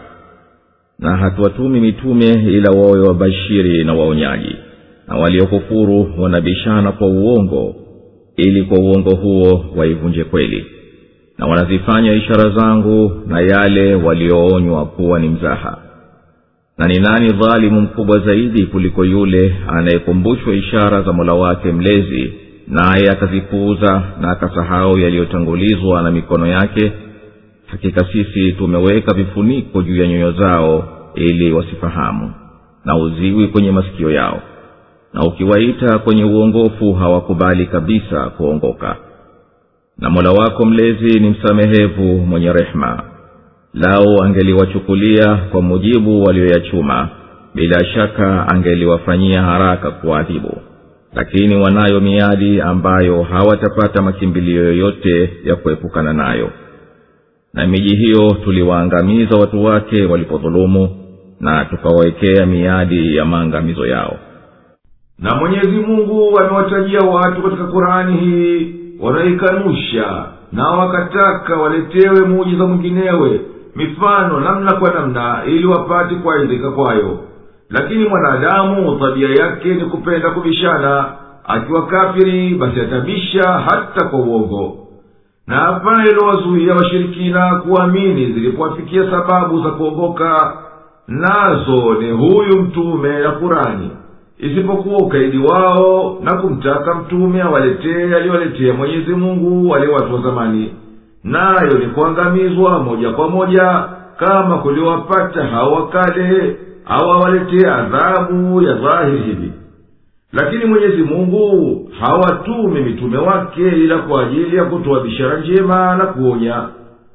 na hatuwatumi mitume ila wawe wabashiri na waonyaji na waliokufuru wanabishana kwa uongo ili kwa uongo huo waivunje kweli na wanazifanya ishara zangu na yale walioonywa kuwa ni mzaha na ni nani dhalimu mkubwa zaidi kuliko yule anayekumbushwa ishara za mola wake mlezi naye akazipuuza na akasahau yaliyotangulizwa na mikono yake hakika sisi tumeweka vifuniko juu ya nyoyo zao ili wasifahamu na uziwi kwenye masikio yao na ukiwaita kwenye uongofu hawakubali kabisa kuongoka na mola wako mlezi ni msamehevu mwenye rehema lao angeliwachukulia kwa mujibu walioyachuma bila shaka angeliwafanyia haraka kuwaadhibu lakini wanayo miadi ambayo hawatapata makimbilio yoyote ya kuepukana nayo na miji hiyo tuliwaangamiza watu wake walipodhulumu na tukawawekea miadi ya maangamizo yao na mwenyezi mungu amewatajia watu katika kurani hii wanaikanusha na wakataka waletewe muujiza mwinginewe mifano namna kwa namna ili wapate kuaidhika kwayo lakini mwanadamu tabia yake ni kupenda kubishana akiwa kafiri basi atabisha hata kwa uongo na hapana ilowazuia washirikina kuamini zilipowafikia sababu za kuongoka nazo ni huyu mtume na kurani isipokuwa ukaidi wao na kumtaka mtume awaletee aliyowaletea mwenyezi mungu wale watu wa zamani nayo ni kuangamizwa moja kwa moja kama kuliwapata hao wakale au awaletee adhabu ya dhahiri hivi lakini mwenyezi mungu hawatumi mitume wake ila kwa ajili ya kutoa bishara njema na kuonya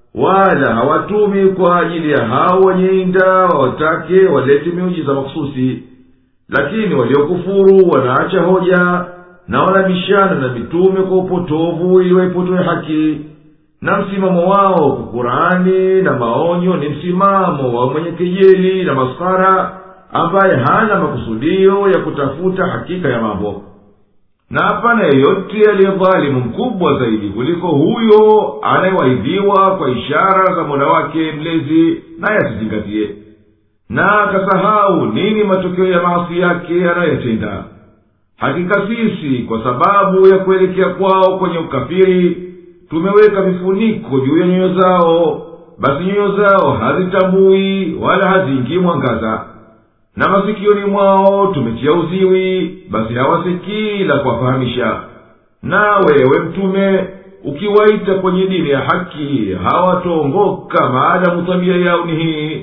wala hawatumi kwa ajili ya hao wenye inda wawatake walete miujiza makhususi lakini waliokufuru wanaacha hoja na wanabishana na mitume kwa upotovu ili waipotoe haki na msimamo wao kwa kurani na maonyo ni msimamo wa mwenye kejeli na maskara ambaye hana makusudio ya kutafuta hakika ya mambo na hapana yeyote aliyedhalimu mkubwa zaidi kuliko huyo anayewaidhiwa kwa ishara za mola wake mlezi naye asizingatie na akasahau nini matokeo ya maasi yake anayoyatenda hakika sisi kwa sababu ya kuelekea kwao kwenye ukafiri tumeweka vifuniko juu ya nyoyo zao basi nyoyo zao hazitambui wala haziingii mwangaza na masikioni mwao tumetia uziwi basi hawasikii la kuwafahamisha na wewe mtume ukiwaita kwenye dini ya haki hawataongoka maadamu tabia yao ni hii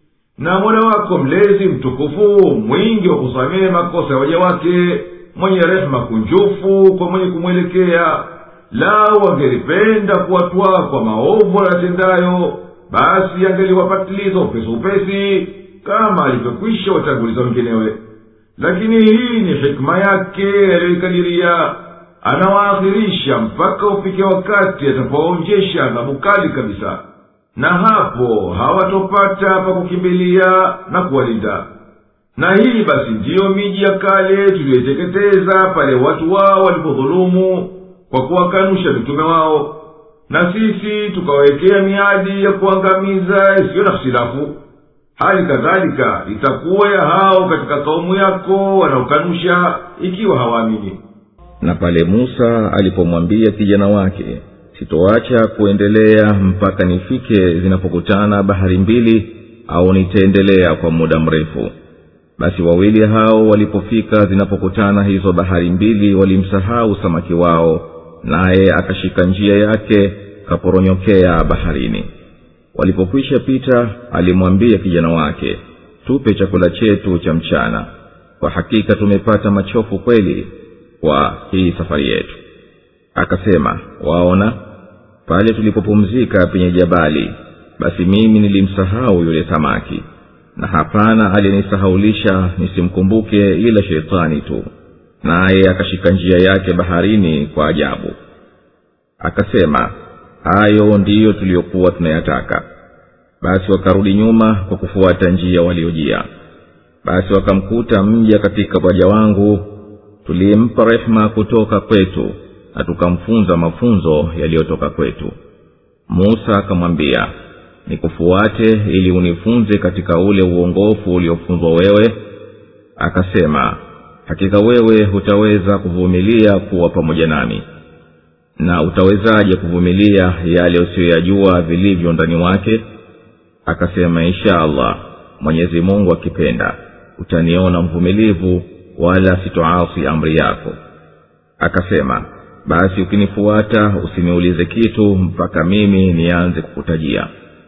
na mola wako mlezi mtukufu mwingi wa kusamehe makosa ya waja wake mwenye rehema kunjufu kwa mwenye kumwelekea lau angelipenda kuwatwaa kwa maovu wanatendayo basi angeliwapatiliza upesi upesi kama alivyokwisha watanguliza wenginewe lakini hii ni hikma yake aliyoikadiria anawaakhirisha mpaka ufike wakati atapowaonjesha adhabu kali kabisa na hapo hawatopata pa kukimbilia na kuwalinda na hii basi ndiyo miji ya kale tuliyoiteketeza pale watu wao walipodhulumu kwa kuwakanusha mitume wao na sisi tukawawekea miadi ya kuangamiza isiyo na hitilafu hali kadhalika itakuwa ya hao katika kaumu yako wanaokanusha ikiwa hawaamini na pale musa alipomwambia kijana wake sitoacha kuendelea mpaka nifike zinapokutana bahari mbili au nitaendelea kwa muda mrefu basi wawili hao walipofika zinapokutana hizo bahari mbili walimsahau samaki wao naye akashika njia yake kaporonyokea baharini walipokwisha pita alimwambia kijana wake tupe chakula chetu cha mchana kwa hakika tumepata machofu kweli kwa hii safari yetu akasema waona pale tulipopumzika penye jabali basi mimi nilimsahau yule samaki na hapana aliyenisahaulisha nisimkumbuke ila sheitani tu naye akashika njia yake baharini kwa ajabu akasema hayo ndiyo tuliyokuwa tunayataka basi wakarudi nyuma kwa kufuata njia waliojia basi wakamkuta mja katika waja wangu tulimpa rehema kutoka kwetu na tukamfunza mafunzo yaliyotoka kwetu musa akamwambia nikufuate ili unifunze katika ule uongofu uliofunzwa wewe akasema hakika wewe hutaweza kuvumilia kuwa pamoja nami na utawezaje kuvumilia yale usiyoyajua vilivyo ndani wake akasema insha allah mwenyezi mungu akipenda utaniona mvumilivu wala sitoasi amri yako akasema basi ukinifuata usiniulize kitu mpaka mimi nianze kukutajia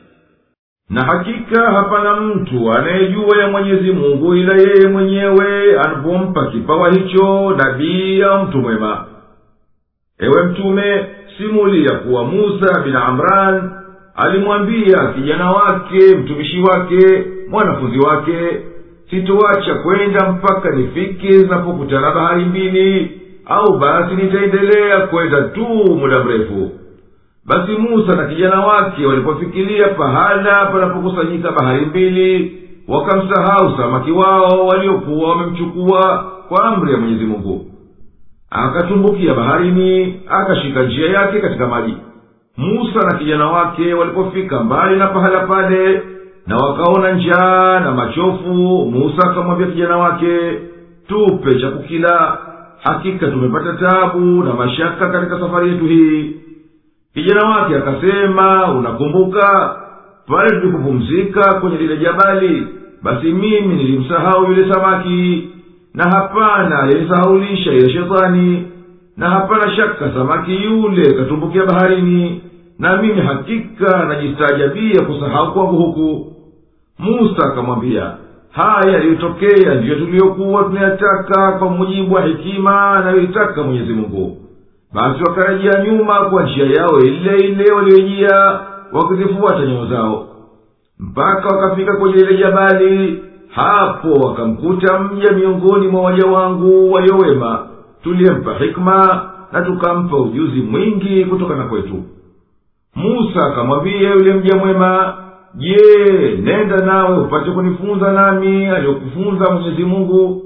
na hakika hapana mtu anayejua ya mwenyezi mungu ila yeye mwenyewe anapompa kipawa hicho nabii au mtu mwema ewe mtume simulia kuwa musa bin amran alimwambia kijana wake mtumishi wake mwanafunzi wake sitoacha kwenda mpaka nifike zinapokutana bahari mbili au basi nitaendelea kwenda tu muda mrefu basi musa na kijana wake walipofikiria pahala panapokusanyika bahari mbili wakamsahau samaki wao waliokuwa wamemchukua kwa amri ya mwenyezi mungu akatumbukia baharini akashika njia yake katika maji musa na kijana wake walipofika mbali na pahala pale na wakaona njaa na machofu musa akamwambia kijana wake tupe cha kukila hakika tumepata tabu na mashaka katika safari yetu hii kijana wake akasema unakumbuka pale tulipopumzika kwenye lile jabali basi mimi nilimsahau yule samaki na hapana aliyenisahaulisha ile shetani na hapana shaka samaki yule katumbukia baharini na mimi hakika najistaajabia kusahau kwangu huku musa akamwambia haya yaliyotokea ndiyo tuliyokuwa tunayataka kwa mujibu wa hekima anayoitaka mwenyezi mungu basi wakarejea nyuma kwa njia yao ile ile waliyojia wakizifuata nyayo zao mpaka wakafika kwenye ile jabali hapo wakamkuta mja miongoni mwa waja wangu waliowema tuliyempa hikma na tukampa ujuzi mwingi kutokana kwetu musa akamwambia yule mja mwema je nenda nawe upate kunifunza nami aliyokufunza mwenyezi mungu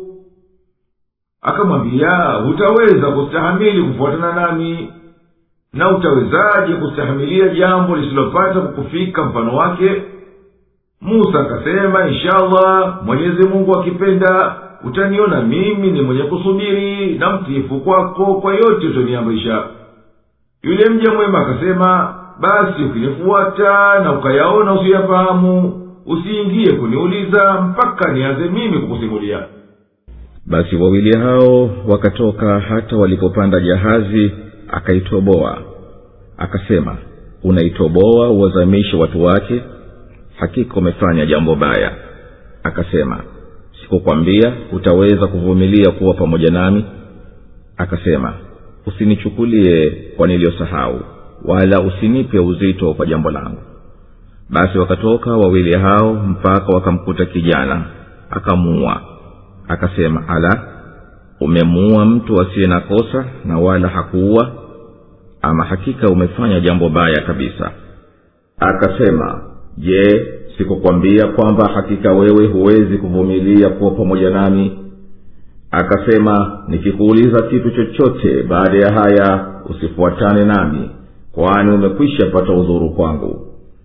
akamwambia hutaweza kustahamili kufuatana nami na utawezaje kustahamilia jambo lisilopata kukufika mfano wake musa akasema inshallah mwenyezi mungu akipenda utaniona mimi ni mwenye kusubiri na mtiifu kwako kwa yote utoniamrisha yule mja mwema akasema basi ukinifuata na ukayaona usiyafahamu usiingie kuniuliza mpaka nianze mimi kukusimulia basi wawili hao wakatoka hata walipopanda jahazi akaitoboa akasema unaitoboa uwazamishe watu wake hakika umefanya jambo baya akasema sikukwambia utaweza kuvumilia kuwa pamoja nami akasema usinichukulie kwa niliyosahau wala usinipe uzito kwa jambo langu basi wakatoka wawili hao mpaka wakamkuta kijana akamuua akasema ala umemuua mtu asiye na kosa na wala hakuua ama hakika umefanya jambo baya kabisa akasema je sikukwambia kwamba hakika wewe huwezi kuvumilia kuwa pamoja nami akasema nikikuuliza kitu chochote baada ya haya usifuatane nami kwani umekwisha pata udhuru kwangu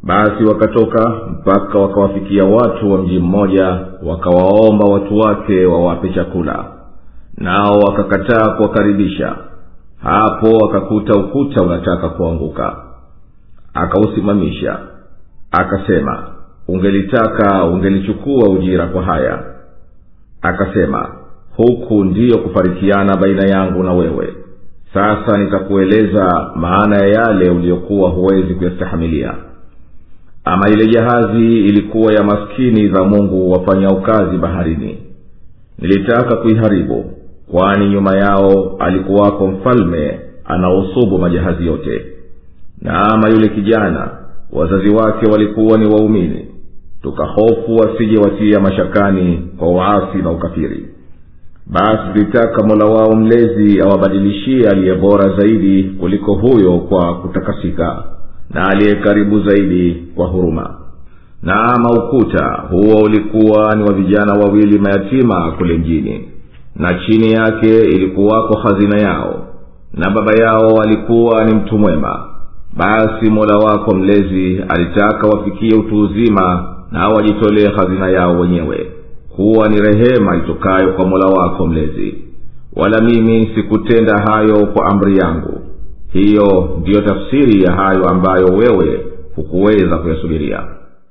basi wakatoka mpaka wakawafikia watu wa mji mmoja wakawaomba watu wake wawape chakula nao wakakataa kuwakaribisha hapo wakakuta ukuta unataka kuanguka akausimamisha akasema ungelitaka ungelichukua ujira kwa haya akasema huku ndiyo kufarikiana baina yangu na wewe sasa nitakueleza maana ya yale uliyokuwa huwezi kuyastahamilia ama ile jahazi ilikuwa ya maskini za mungu wafanyao kazi baharini nilitaka kuiharibu kwani nyuma yao alikuwako mfalme anaosubu majahazi yote na ama yule kijana wazazi wake walikuwa ni waumini tukahofu wasije watia mashakani kwa uasi na ukafiri basi tulitaka mola wao mlezi awabadilishie aliye bora zaidi kuliko huyo kwa kutakasika na aliye karibu zaidi kwa huruma na ama ukuta huo ulikuwa ni wa vijana wawili mayatima kule mjini na chini yake ilikuwako hazina yao na baba yao alikuwa ni mtu mwema basi mola wako mlezi alitaka wafikie utu uzima na wajitolee hazina yao wenyewe kuwa ni rehema itokayo kwa mola wako mlezi wala mimi sikutenda hayo kwa amri yangu hiyo ndiyo tafsiri ya hayo ambayo wewe hukuweza kuyasubiria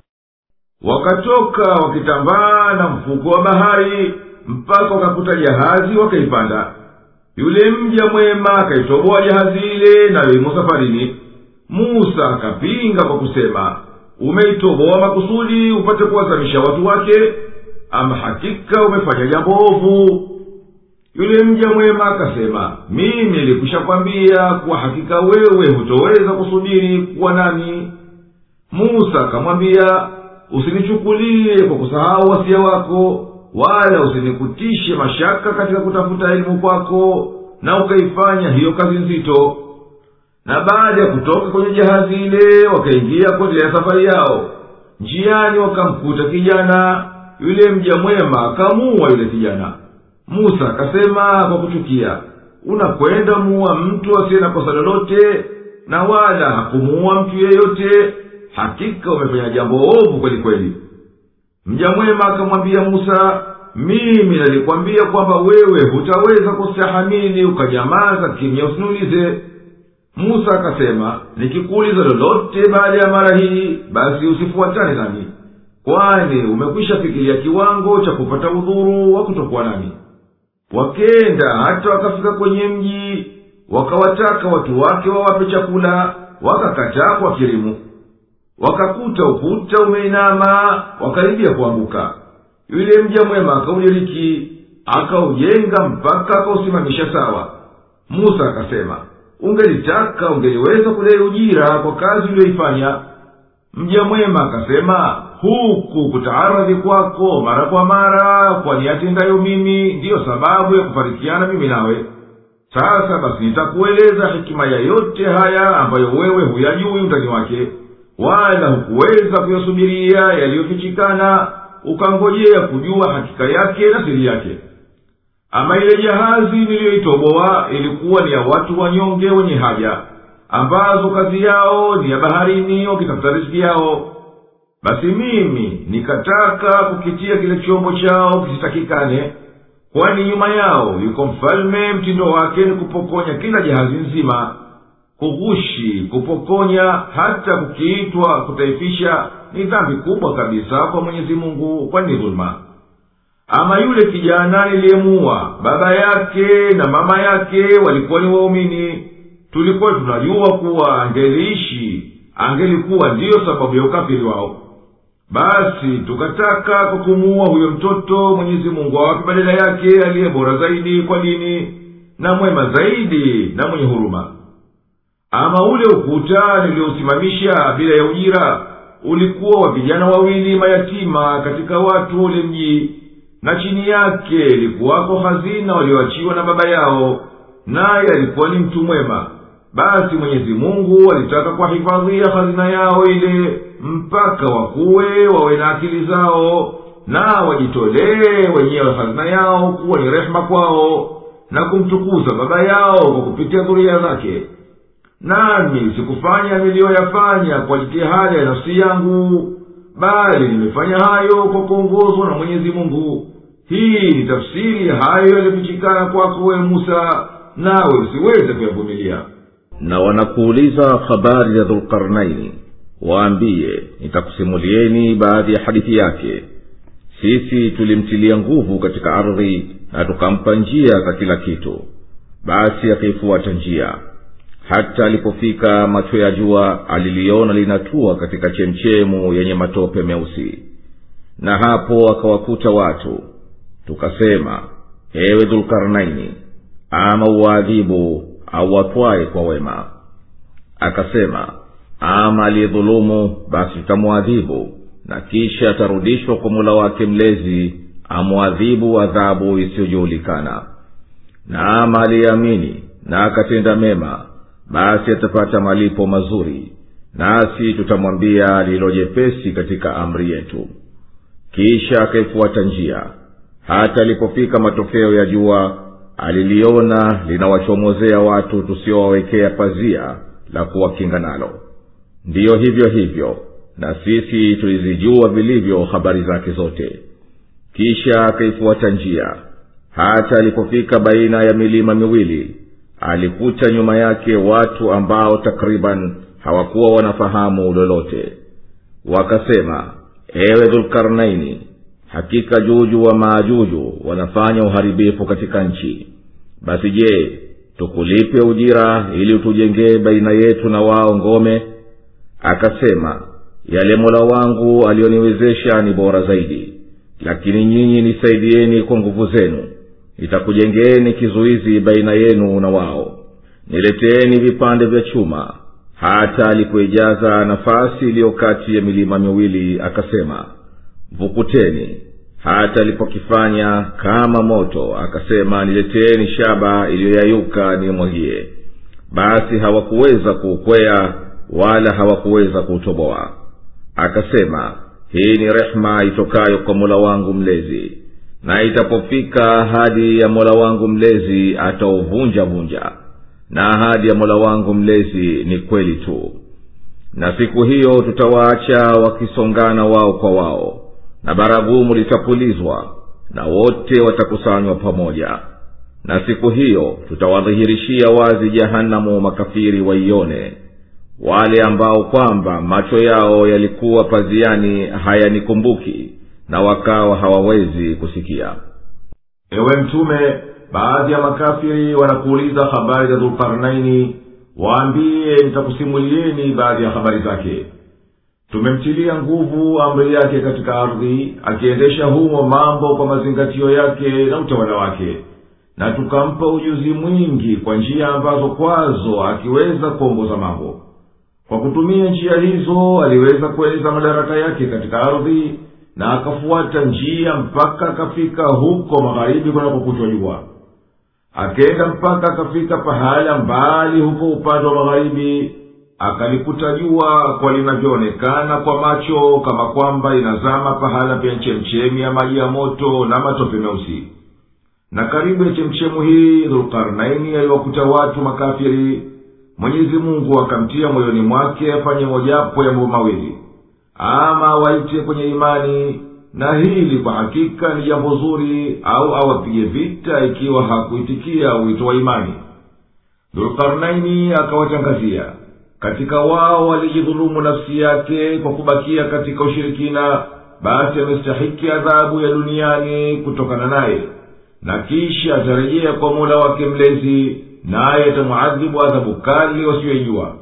wakatoka wakitambaa na mfuko wa bahari mpaka wakakuta jahazi wakaipanda yule mja mwema akaitoboa jahazi ile nayo imo safarini musa akapinga kwa kusema umeitoboa makusudi upate kuwazamisha watu wake ama hakika umefanya jambo ovu yule mja mwema akasema mimi nilikwisha kwambia kuwa hakika wewe hutoweza kusubiri kuwa nami musa akamwambia usinichukulie kwa kusahau wasia wako wala usinikutishe mashaka katika kutafuta elimu kwako na ukaifanya hiyo kazi nzito na baada ya kutoka kwenye jahazi ile wakaingia kuendelea safari yao njiani wakamkuta kijana yule mja mwema akamuua yule kijana musa akasema kwa kuchukia unakwenda muua mtu asiye na kosa lolote na wala hakumuua mtu yeyote hakika umefanya jambo ovu kweli kweli mja mwema akamwambia musa mimi nalikwambia kwamba wewe hutaweza kustahamili ukanyamaza kimya usiniulize musa akasema nikikuuliza lolote baada ya mara hii basi usifuatane nami kwani umekwisha fikiria kiwango cha kupata udhuru wa kutokuwa nami wakenda hata wakafika kwenye mji wakawataka watu wake wawape chakula wakakataa kwa kirimu wakakuta ukuta umeinama wakaribia kuanguka yule mja mwema akaudiriki akaujenga mpaka akausimamisha sawa musa akasema ungelitaka ungeliweza kudai ujira kwa kazi uliyoifanya mja mwema akasema huku kutaaradhi kwako mara kwa mara kwa niyatendayo mimi ndiyo sababu ya kufarikiana mimi nawe sasa basi nitakueleza hikima ya yote haya ambayo wewe huyajui undani wake wala hukuweza kuyasubiria yaliyofichikana ukangojea kujua hakika yake na siri yake ama ile jahazi niliyoitoboa ilikuwa ni ya watu wanyonge wenye haja ambazo kazi yao ni ya baharini wakitafuta riziki yao basi mimi nikataka kukitia kile chombo chao kisitakikane kwani nyuma yao yuko mfalme mtindo wake ni kupokonya kila jahazi nzima kughushi kupokonya hata kukiitwa kutaifisha ni dhambi kubwa kabisa kwa mwenyezi mungu kwani ni dhuluma ama yule kijana niliyemuua baba yake na mama yake walikuwa ni waumini tulikuwa tunajua kuwa angeliishi angelikuwa ndiyo sababu ya ukafiri wao basi tukataka kwa kumuua huyo mtoto mwenyezi mungu awape badala yake aliye bora zaidi kwa dini na mwema zaidi na mwenye huruma ama ule ukuta niliousimamisha bila ya ujira ulikuwa wa vijana wawili mayatima katika watu ule mji na chini yake ilikuwako hazina walioachiwa na baba yao naye alikuwa ni mtu mwema basi mwenyezi mungu alitaka kuwahifadhia hazina yao ile mpaka wakuwe wawe na akili zao na wajitolee wenyewe hazina yao kuwa ni rehema kwao na kumtukuza baba yao kwa kupitia dhuria zake nami sikufanya niliyoyafanya kwa jitihada ya nafsi yangu bali nimefanya hayo kwa kuongozwa na mwenyezi mungu hii ni tafsiri hayo yaliyofichikana kwako we musa nawe usiweze kuyavumilia na wanakuuliza habari ya dhulkarnaini waambiye nitakusimulieni baadhi ya hadithi yake sisi tulimtilia nguvu katika ardhi na tukampa njia za kila kitu basi akaifuata njia hata alipofika macho ya jua aliliona linatua katika chemchemu yenye matope meusi na hapo akawakuta watu tukasema ewe dhulkarnaini ama uwaadhibu au watwaye kwa wema akasema ama aliyedhulumu basi tutamwadhibu na kisha atarudishwa kwa mula wake mlezi amwadhibu adhabu isiyojuhulikana na ama aliyeamini na akatenda mema basi atapata malipo mazuri nasi tutamwambia lililojepesi katika amri yetu kisha akaifuata njia hata alipofika matokeo ya jua aliliona linawachomozea watu tusiowawekea pazia la kuwakinga nalo ndiyo hivyo hivyo na sisi tulizijua vilivyo habari zake zote kisha akaifuata njia hata alipofika baina ya milima miwili alikuta nyuma yake watu ambao takriban hawakuwa wanafahamu lolote wakasema ewe dhulkarnaini hakika juju wa maajuju wanafanya uharibifu katika nchi basi je tukulipe ujira ili utujengee baina yetu na wao ngome akasema yale mola wangu aliyoniwezesha ni bora zaidi lakini nyinyi nisaidieni kwa nguvu zenu nitakujengeeni kizuizi baina yenu na wao nileteeni vipande vya chuma hata alipoijaza nafasi iliyo kati ya milima miwili akasema vukuteni hata alipokifanya kama moto akasema nileteeni shaba iliyoyayuka nimwagie basi hawakuweza kuukwea wala hawakuweza kuutoboa akasema hii ni rehema itokayo kwa mola wangu mlezi na itapofika ahadi ya mola wangu mlezi atauvunja vunja na ahadi ya mola wangu mlezi ni kweli tu na siku hiyo tutawaacha wakisongana wao kwa wao na baragumu litapulizwa na wote watakusanywa pamoja na siku hiyo tutawadhihirishia wazi jahanamu makafiri waione wale ambao kwamba macho yao yalikuwa paziani hayanikumbuki na wakawa hawawezi kusikia ewe mtume baadhi ya makafiri wanakuuliza habari za dhulkarnaini waambiye nitakusimulieni baadhi ya habari zake tumemtilia nguvu amri yake katika ardhi akiendesha humo mambo kwa mazingatio yake na utawala wake na tukampa ujuzi mwingi kwa njia ambazo kwazo akiweza kuongoza mambo kwa kutumia njia hizo aliweza kueneza madaraka yake katika ardhi na akafuata njia mpaka akafika huko magharibi kunakokutwa jua akenda mpaka akafika pahala mbali huko upande wa magharibi akalikuta jua kwa linavyoonekana kwa macho kama kwamba inazama pahala penye chemchemi ya maji ya moto na matope meusi na karibu ya chemchemu hii dhulkarnaini aliwakuta watu makafiri mwenyezi mungu akamtia moyoni mwake afanye mojapo ya mambo mawili ama awaite kwenye imani na hili kwa hakika ni jambo zuri au awapige vita ikiwa hakuitikia wito wa imani dhulkarnaini akawatangazia katika wao walijidhulumu nafsi yake kwa kubakia katika ushirikina basi amestahiki adhabu ya duniani kutokana naye na kisha atarejea kwa mola wake mlezi naye atamwadhibu adhabu kali wasiyoijua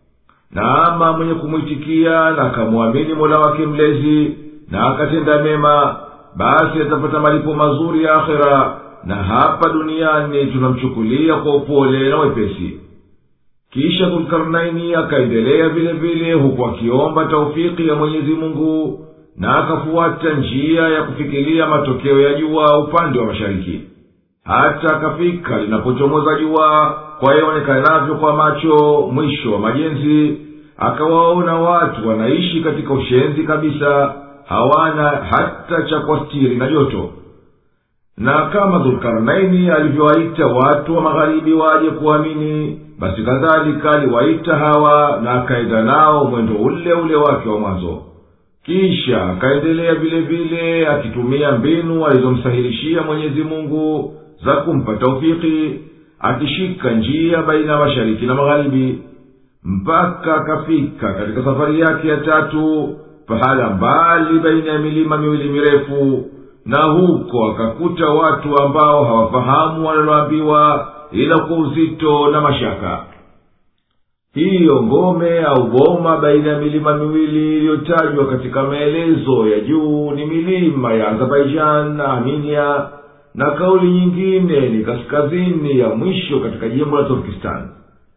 na ama mwenye kumwitikia na akamwamini mola wake mlezi na akatenda mema basi atapata malipo mazuri ya akhera na hapa duniani tunamchukulia kwa upole na wepesi kisha dhulkarnaini akaendelea vile vile huku akiomba taufiki ya mwenyezi mungu na akafuata njia ya kufikiria matokeo ya jua upande wa mashariki hata akafika linapochomoza jua kwa yaonekanavyo kwa macho mwisho wa majenzi akawaona watu wanaishi katika ushenzi kabisa hawana hata cha kwastiri na joto na kama dhulkarnaini alivyowaita watu wa magharibi waje kuamini basi kadhalika aliwaita hawa na akaenda nao mwendo ule ule wake wa mwanzo kisha akaendelea vile vile akitumia mbinu alizomsahilishia mwenyezi mungu za kumpa taufiki akishika njia baina ya mashariki na magharibi mpaka akafika katika safari yake ya tatu pahala mbali baina ya milima miwili mirefu na huko akakuta watu ambao hawafahamu wanaloambiwa ila kwa uzito na mashaka hiyo ngome au boma baina ya milima miwili iliyotajwa katika maelezo ya juu ni milima ya azerbaijan na armenia na kauli nyingine ni kaskazini ya mwisho katika jimbo la turkistan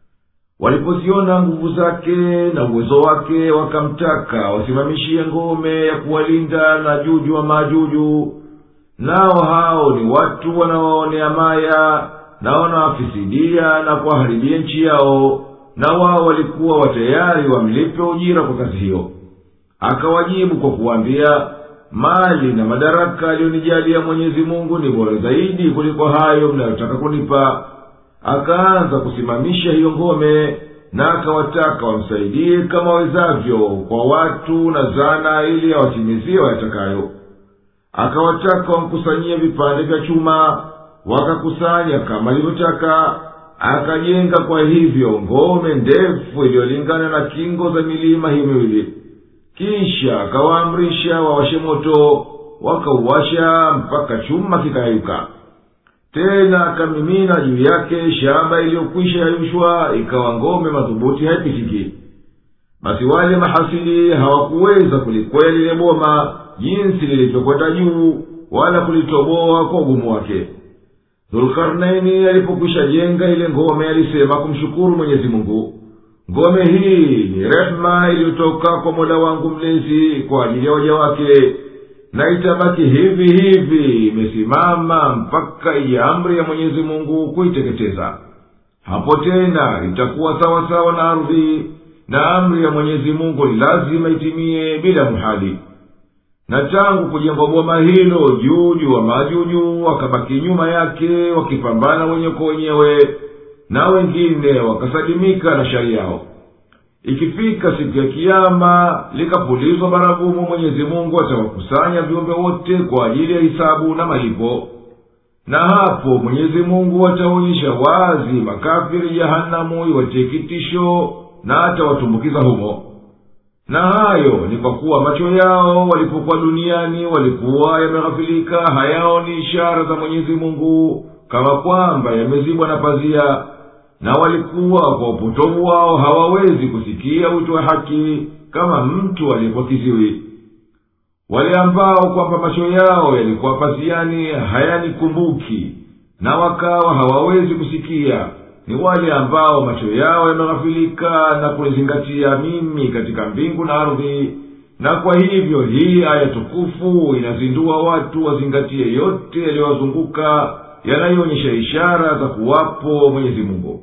walipoziona nguvu zake na uwezo wake wakamtaka wasimamishie ngome ya kuwalinda na juju wa maajuju nao hao ni watu wanawaonea maya na wanawafisidia na kuwaharibia nchi yao na wao walikuwa watayari wamlipe ujira kwa kazi hiyo akawajibu kwa kuwaambia mali na madaraka aliyonijalia mwenyezi mungu ni bora zaidi kuliko hayo mnayotaka kunipa akaanza kusimamisha hiyo ngome na akawataka wamsaidie kama wawezavyo kwa watu na zana ili awatimizie wayatakayo akawataka wamkusanyie vipande vya chuma wakakusanya kama alivyotaka akajenga kwa hivyo ngome ndefu iliyolingana na kingo za milima hii miwili kisha akawaamrisha wawashe moto wakauwasha mpaka chuma kikayayuka tena akamimina juu yake shamba iliyokwisha yayushwa ikawa ngome madhubuti haipitiki basi wale mahasidi hawakuweza kulikweli lile boma jinsi lilivyokwenda juu wala kulitoboa kwa ugumu wake dhulkarnaini alipokwisha jenga ile ngome alisema kumshukuru mwenyezi mungu ngome hii ni rehema iliyotoka kwa mola wangu mlezi kwa ajili ya waja wake na itabaki hivi hivi imesimama mpaka ije amri ya mwenyezi mungu kuiteketeza hapo tena itakuwa sawa sawa na ardhi na amri ya mwenyezi mungu ni lazima itimie bila mhali na tangu kujengwa boma hilo juju wa majuju wakabaki nyuma yake wakipambana wenye kwa wenyewe na wengine wakasalimika na shari yao ikifika siku ya kiama likapulizwa baragumu mwenyezi mungu atawakusanya viumbe wote kwa ajili ya hisabu na malipo na hapo mwenyezi mungu ataonyesha wazi makafiri jahanamu iwatie kitisho na atawatumbukiza humo na hayo ni kwa kuwa macho yao walipokuwa duniani walikuwa yameghafilika hayaoni ishara za mwenyezi mungu kama kwamba yamezibwa na pazia na walikuwa kwa upotovu wao hawawezi kusikia wito wa haki kama mtu aliyekuwa kiziwi wale ambao kwamba macho yao yalikuwa paziani hayanikumbuki na wakawa hawawezi kusikia ni wale ambao macho yao yameghafilika na kunizingatia mimi katika mbingu na ardhi na kwa hivyo hii aya tukufu inazindua watu wazingatie yote yaliyowazunguka yanayoonyesha ishara za kuwapo mwenyezi mungu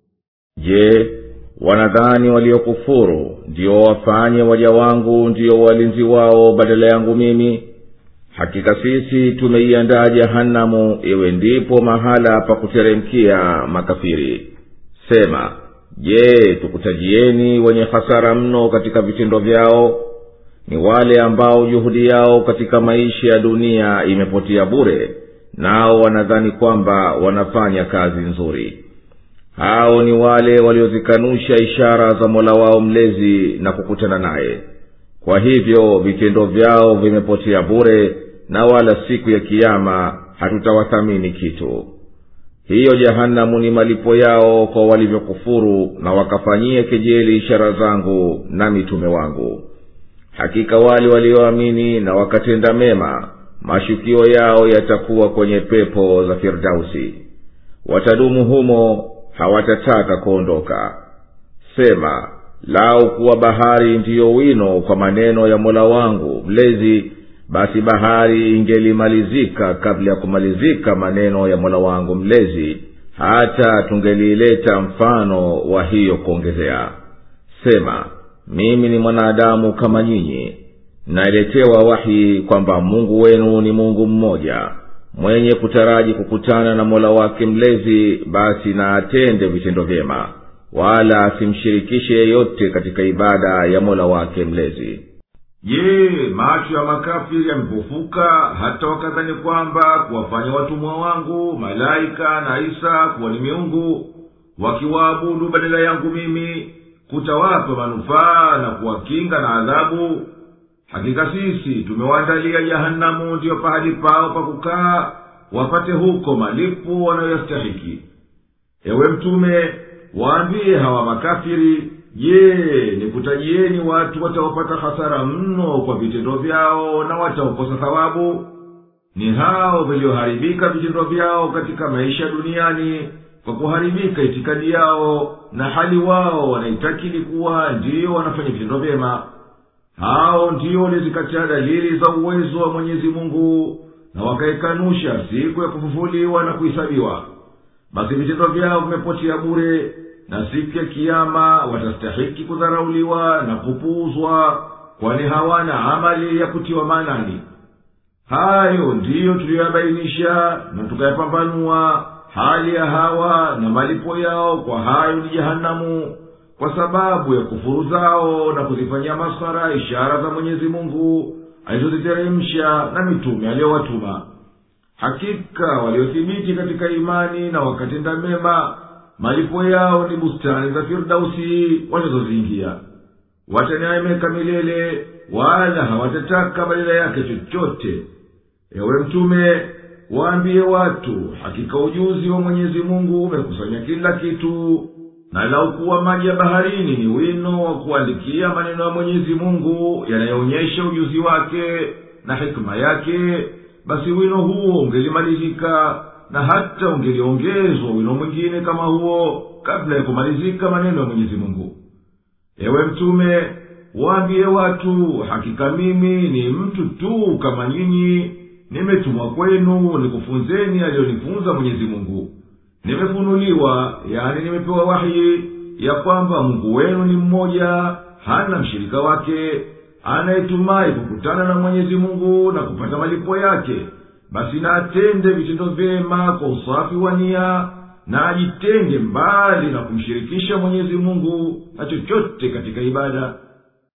je wanadhani waliokufuru ndio wafanye waja wangu ndio walinzi wao badala yangu mimi hakika sisi tumeiandaa jahanamu iwe ndipo mahala pa kuteremkia makafiri sema je tukutajieni wenye hasara mno katika vitendo vyao ni wale ambao juhudi yao katika maisha ya dunia imepotea bure nao wanadhani kwamba wanafanya kazi nzuri hao ni wale waliozikanusha ishara za mola wao mlezi na kukutana naye kwa hivyo vitendo vyao vimepotea bure na wala siku ya kiama hatutawathamini kitu hiyo jahanamu ni malipo yao kwa walivyokufuru na wakafanyia kejeli ishara zangu na mitume wangu hakika wale walioamini na wakatenda mema mashukio yao yatakuwa kwenye pepo za firdausi watadumu humo hawatataka kuondoka sema lau kuwa bahari ndiyo wino kwa maneno ya mola wangu mlezi basi bahari ingelimalizika kabla ya kumalizika maneno ya mola wangu mlezi hata tungeliileta mfano wa hiyo kuongezea sema mimi ni mwanadamu kama nyinyi naletewa wahi kwamba mungu wenu ni mungu mmoja mwenye kutaraji kukutana na mola wake mlezi basi na atende vitendo vyema wala asimshirikishe yeyote katika ibada ya mola wake mlezi je macho ya makafiri yamepofuka hata wakadhani kwamba kuwafanya watumwa wangu malaika na isa kuwa ni miungu wakiwaabudu badala yangu mimi kutawapa manufaa na kuwakinga na adhabu hakika sisi tumewaandalia jahanamu ndiyo pahali pao pa kukaa wapate huko malipo wanayoyastahiki ewe mtume waambie hawa makafiri je nikutajieni watu wataopata hasara mno kwa vitendo vyao na wataokosa thawabu ni hao vilioharibika vitendo vyao katika maisha duniani kwa kuharibika itikadi yao na hali wao wanaitakidi kuwa ndiyo wanafanya vitendo vyema hao ndiyo walizikataa dalili za uwezo wa mwenyezi mungu na wakaikanusha siku ya kufufuliwa na kuhisabiwa basi vitendo vyao vimepotea bure na siku ya kiama watastahiki kudharauliwa na kupuuzwa kwani hawana amali ya kutiwa maanani hayo ndiyo tuliyoyabainisha na tukayapambanua hali ya hawa na malipo yao kwa hayo ni jehanamu kwa sababu ya kufuru zao na kuzifanyia maskhara ishara za mwenyezi mungu alizoziteremsha na mitume aliyowatuma hakika waliothibiti katika imani na wakatenda mema malipo yao ni bustani za firdausi wanazoziingia wataneemeka milele wala hawatataka badala yake chochote ewe mtume waambie watu hakika ujuzi wa mwenyezi mungu umekusanya kila kitu na laukuwa maji ya baharini ni wino wa kuandikia maneno ya mwenyezi mungu yanayoonyesha ujuzi wake na hikima yake basi wino huo ungelimalizika na hata ungeliongezwa wino mwingine kama huo kabla ya kumalizika maneno ya mwenyezi mungu ewe mtume waambie watu hakika mimi ni mtu tu kama nyinyi nimetumwa kwenu nikufunzeni aliyonifunza mwenyezi mungu nimefunuliwa yani nimepewa wahi ya kwamba mungu wenu ni mmoja hana mshirika wake anayetumai kukutana na mwenyezi mungu na kupata malipo yake basi na atende vitendo vyema kwa usafi wa nia na ajitenge mbali na kumshirikisha mwenyezi mungu na chochote katika ibada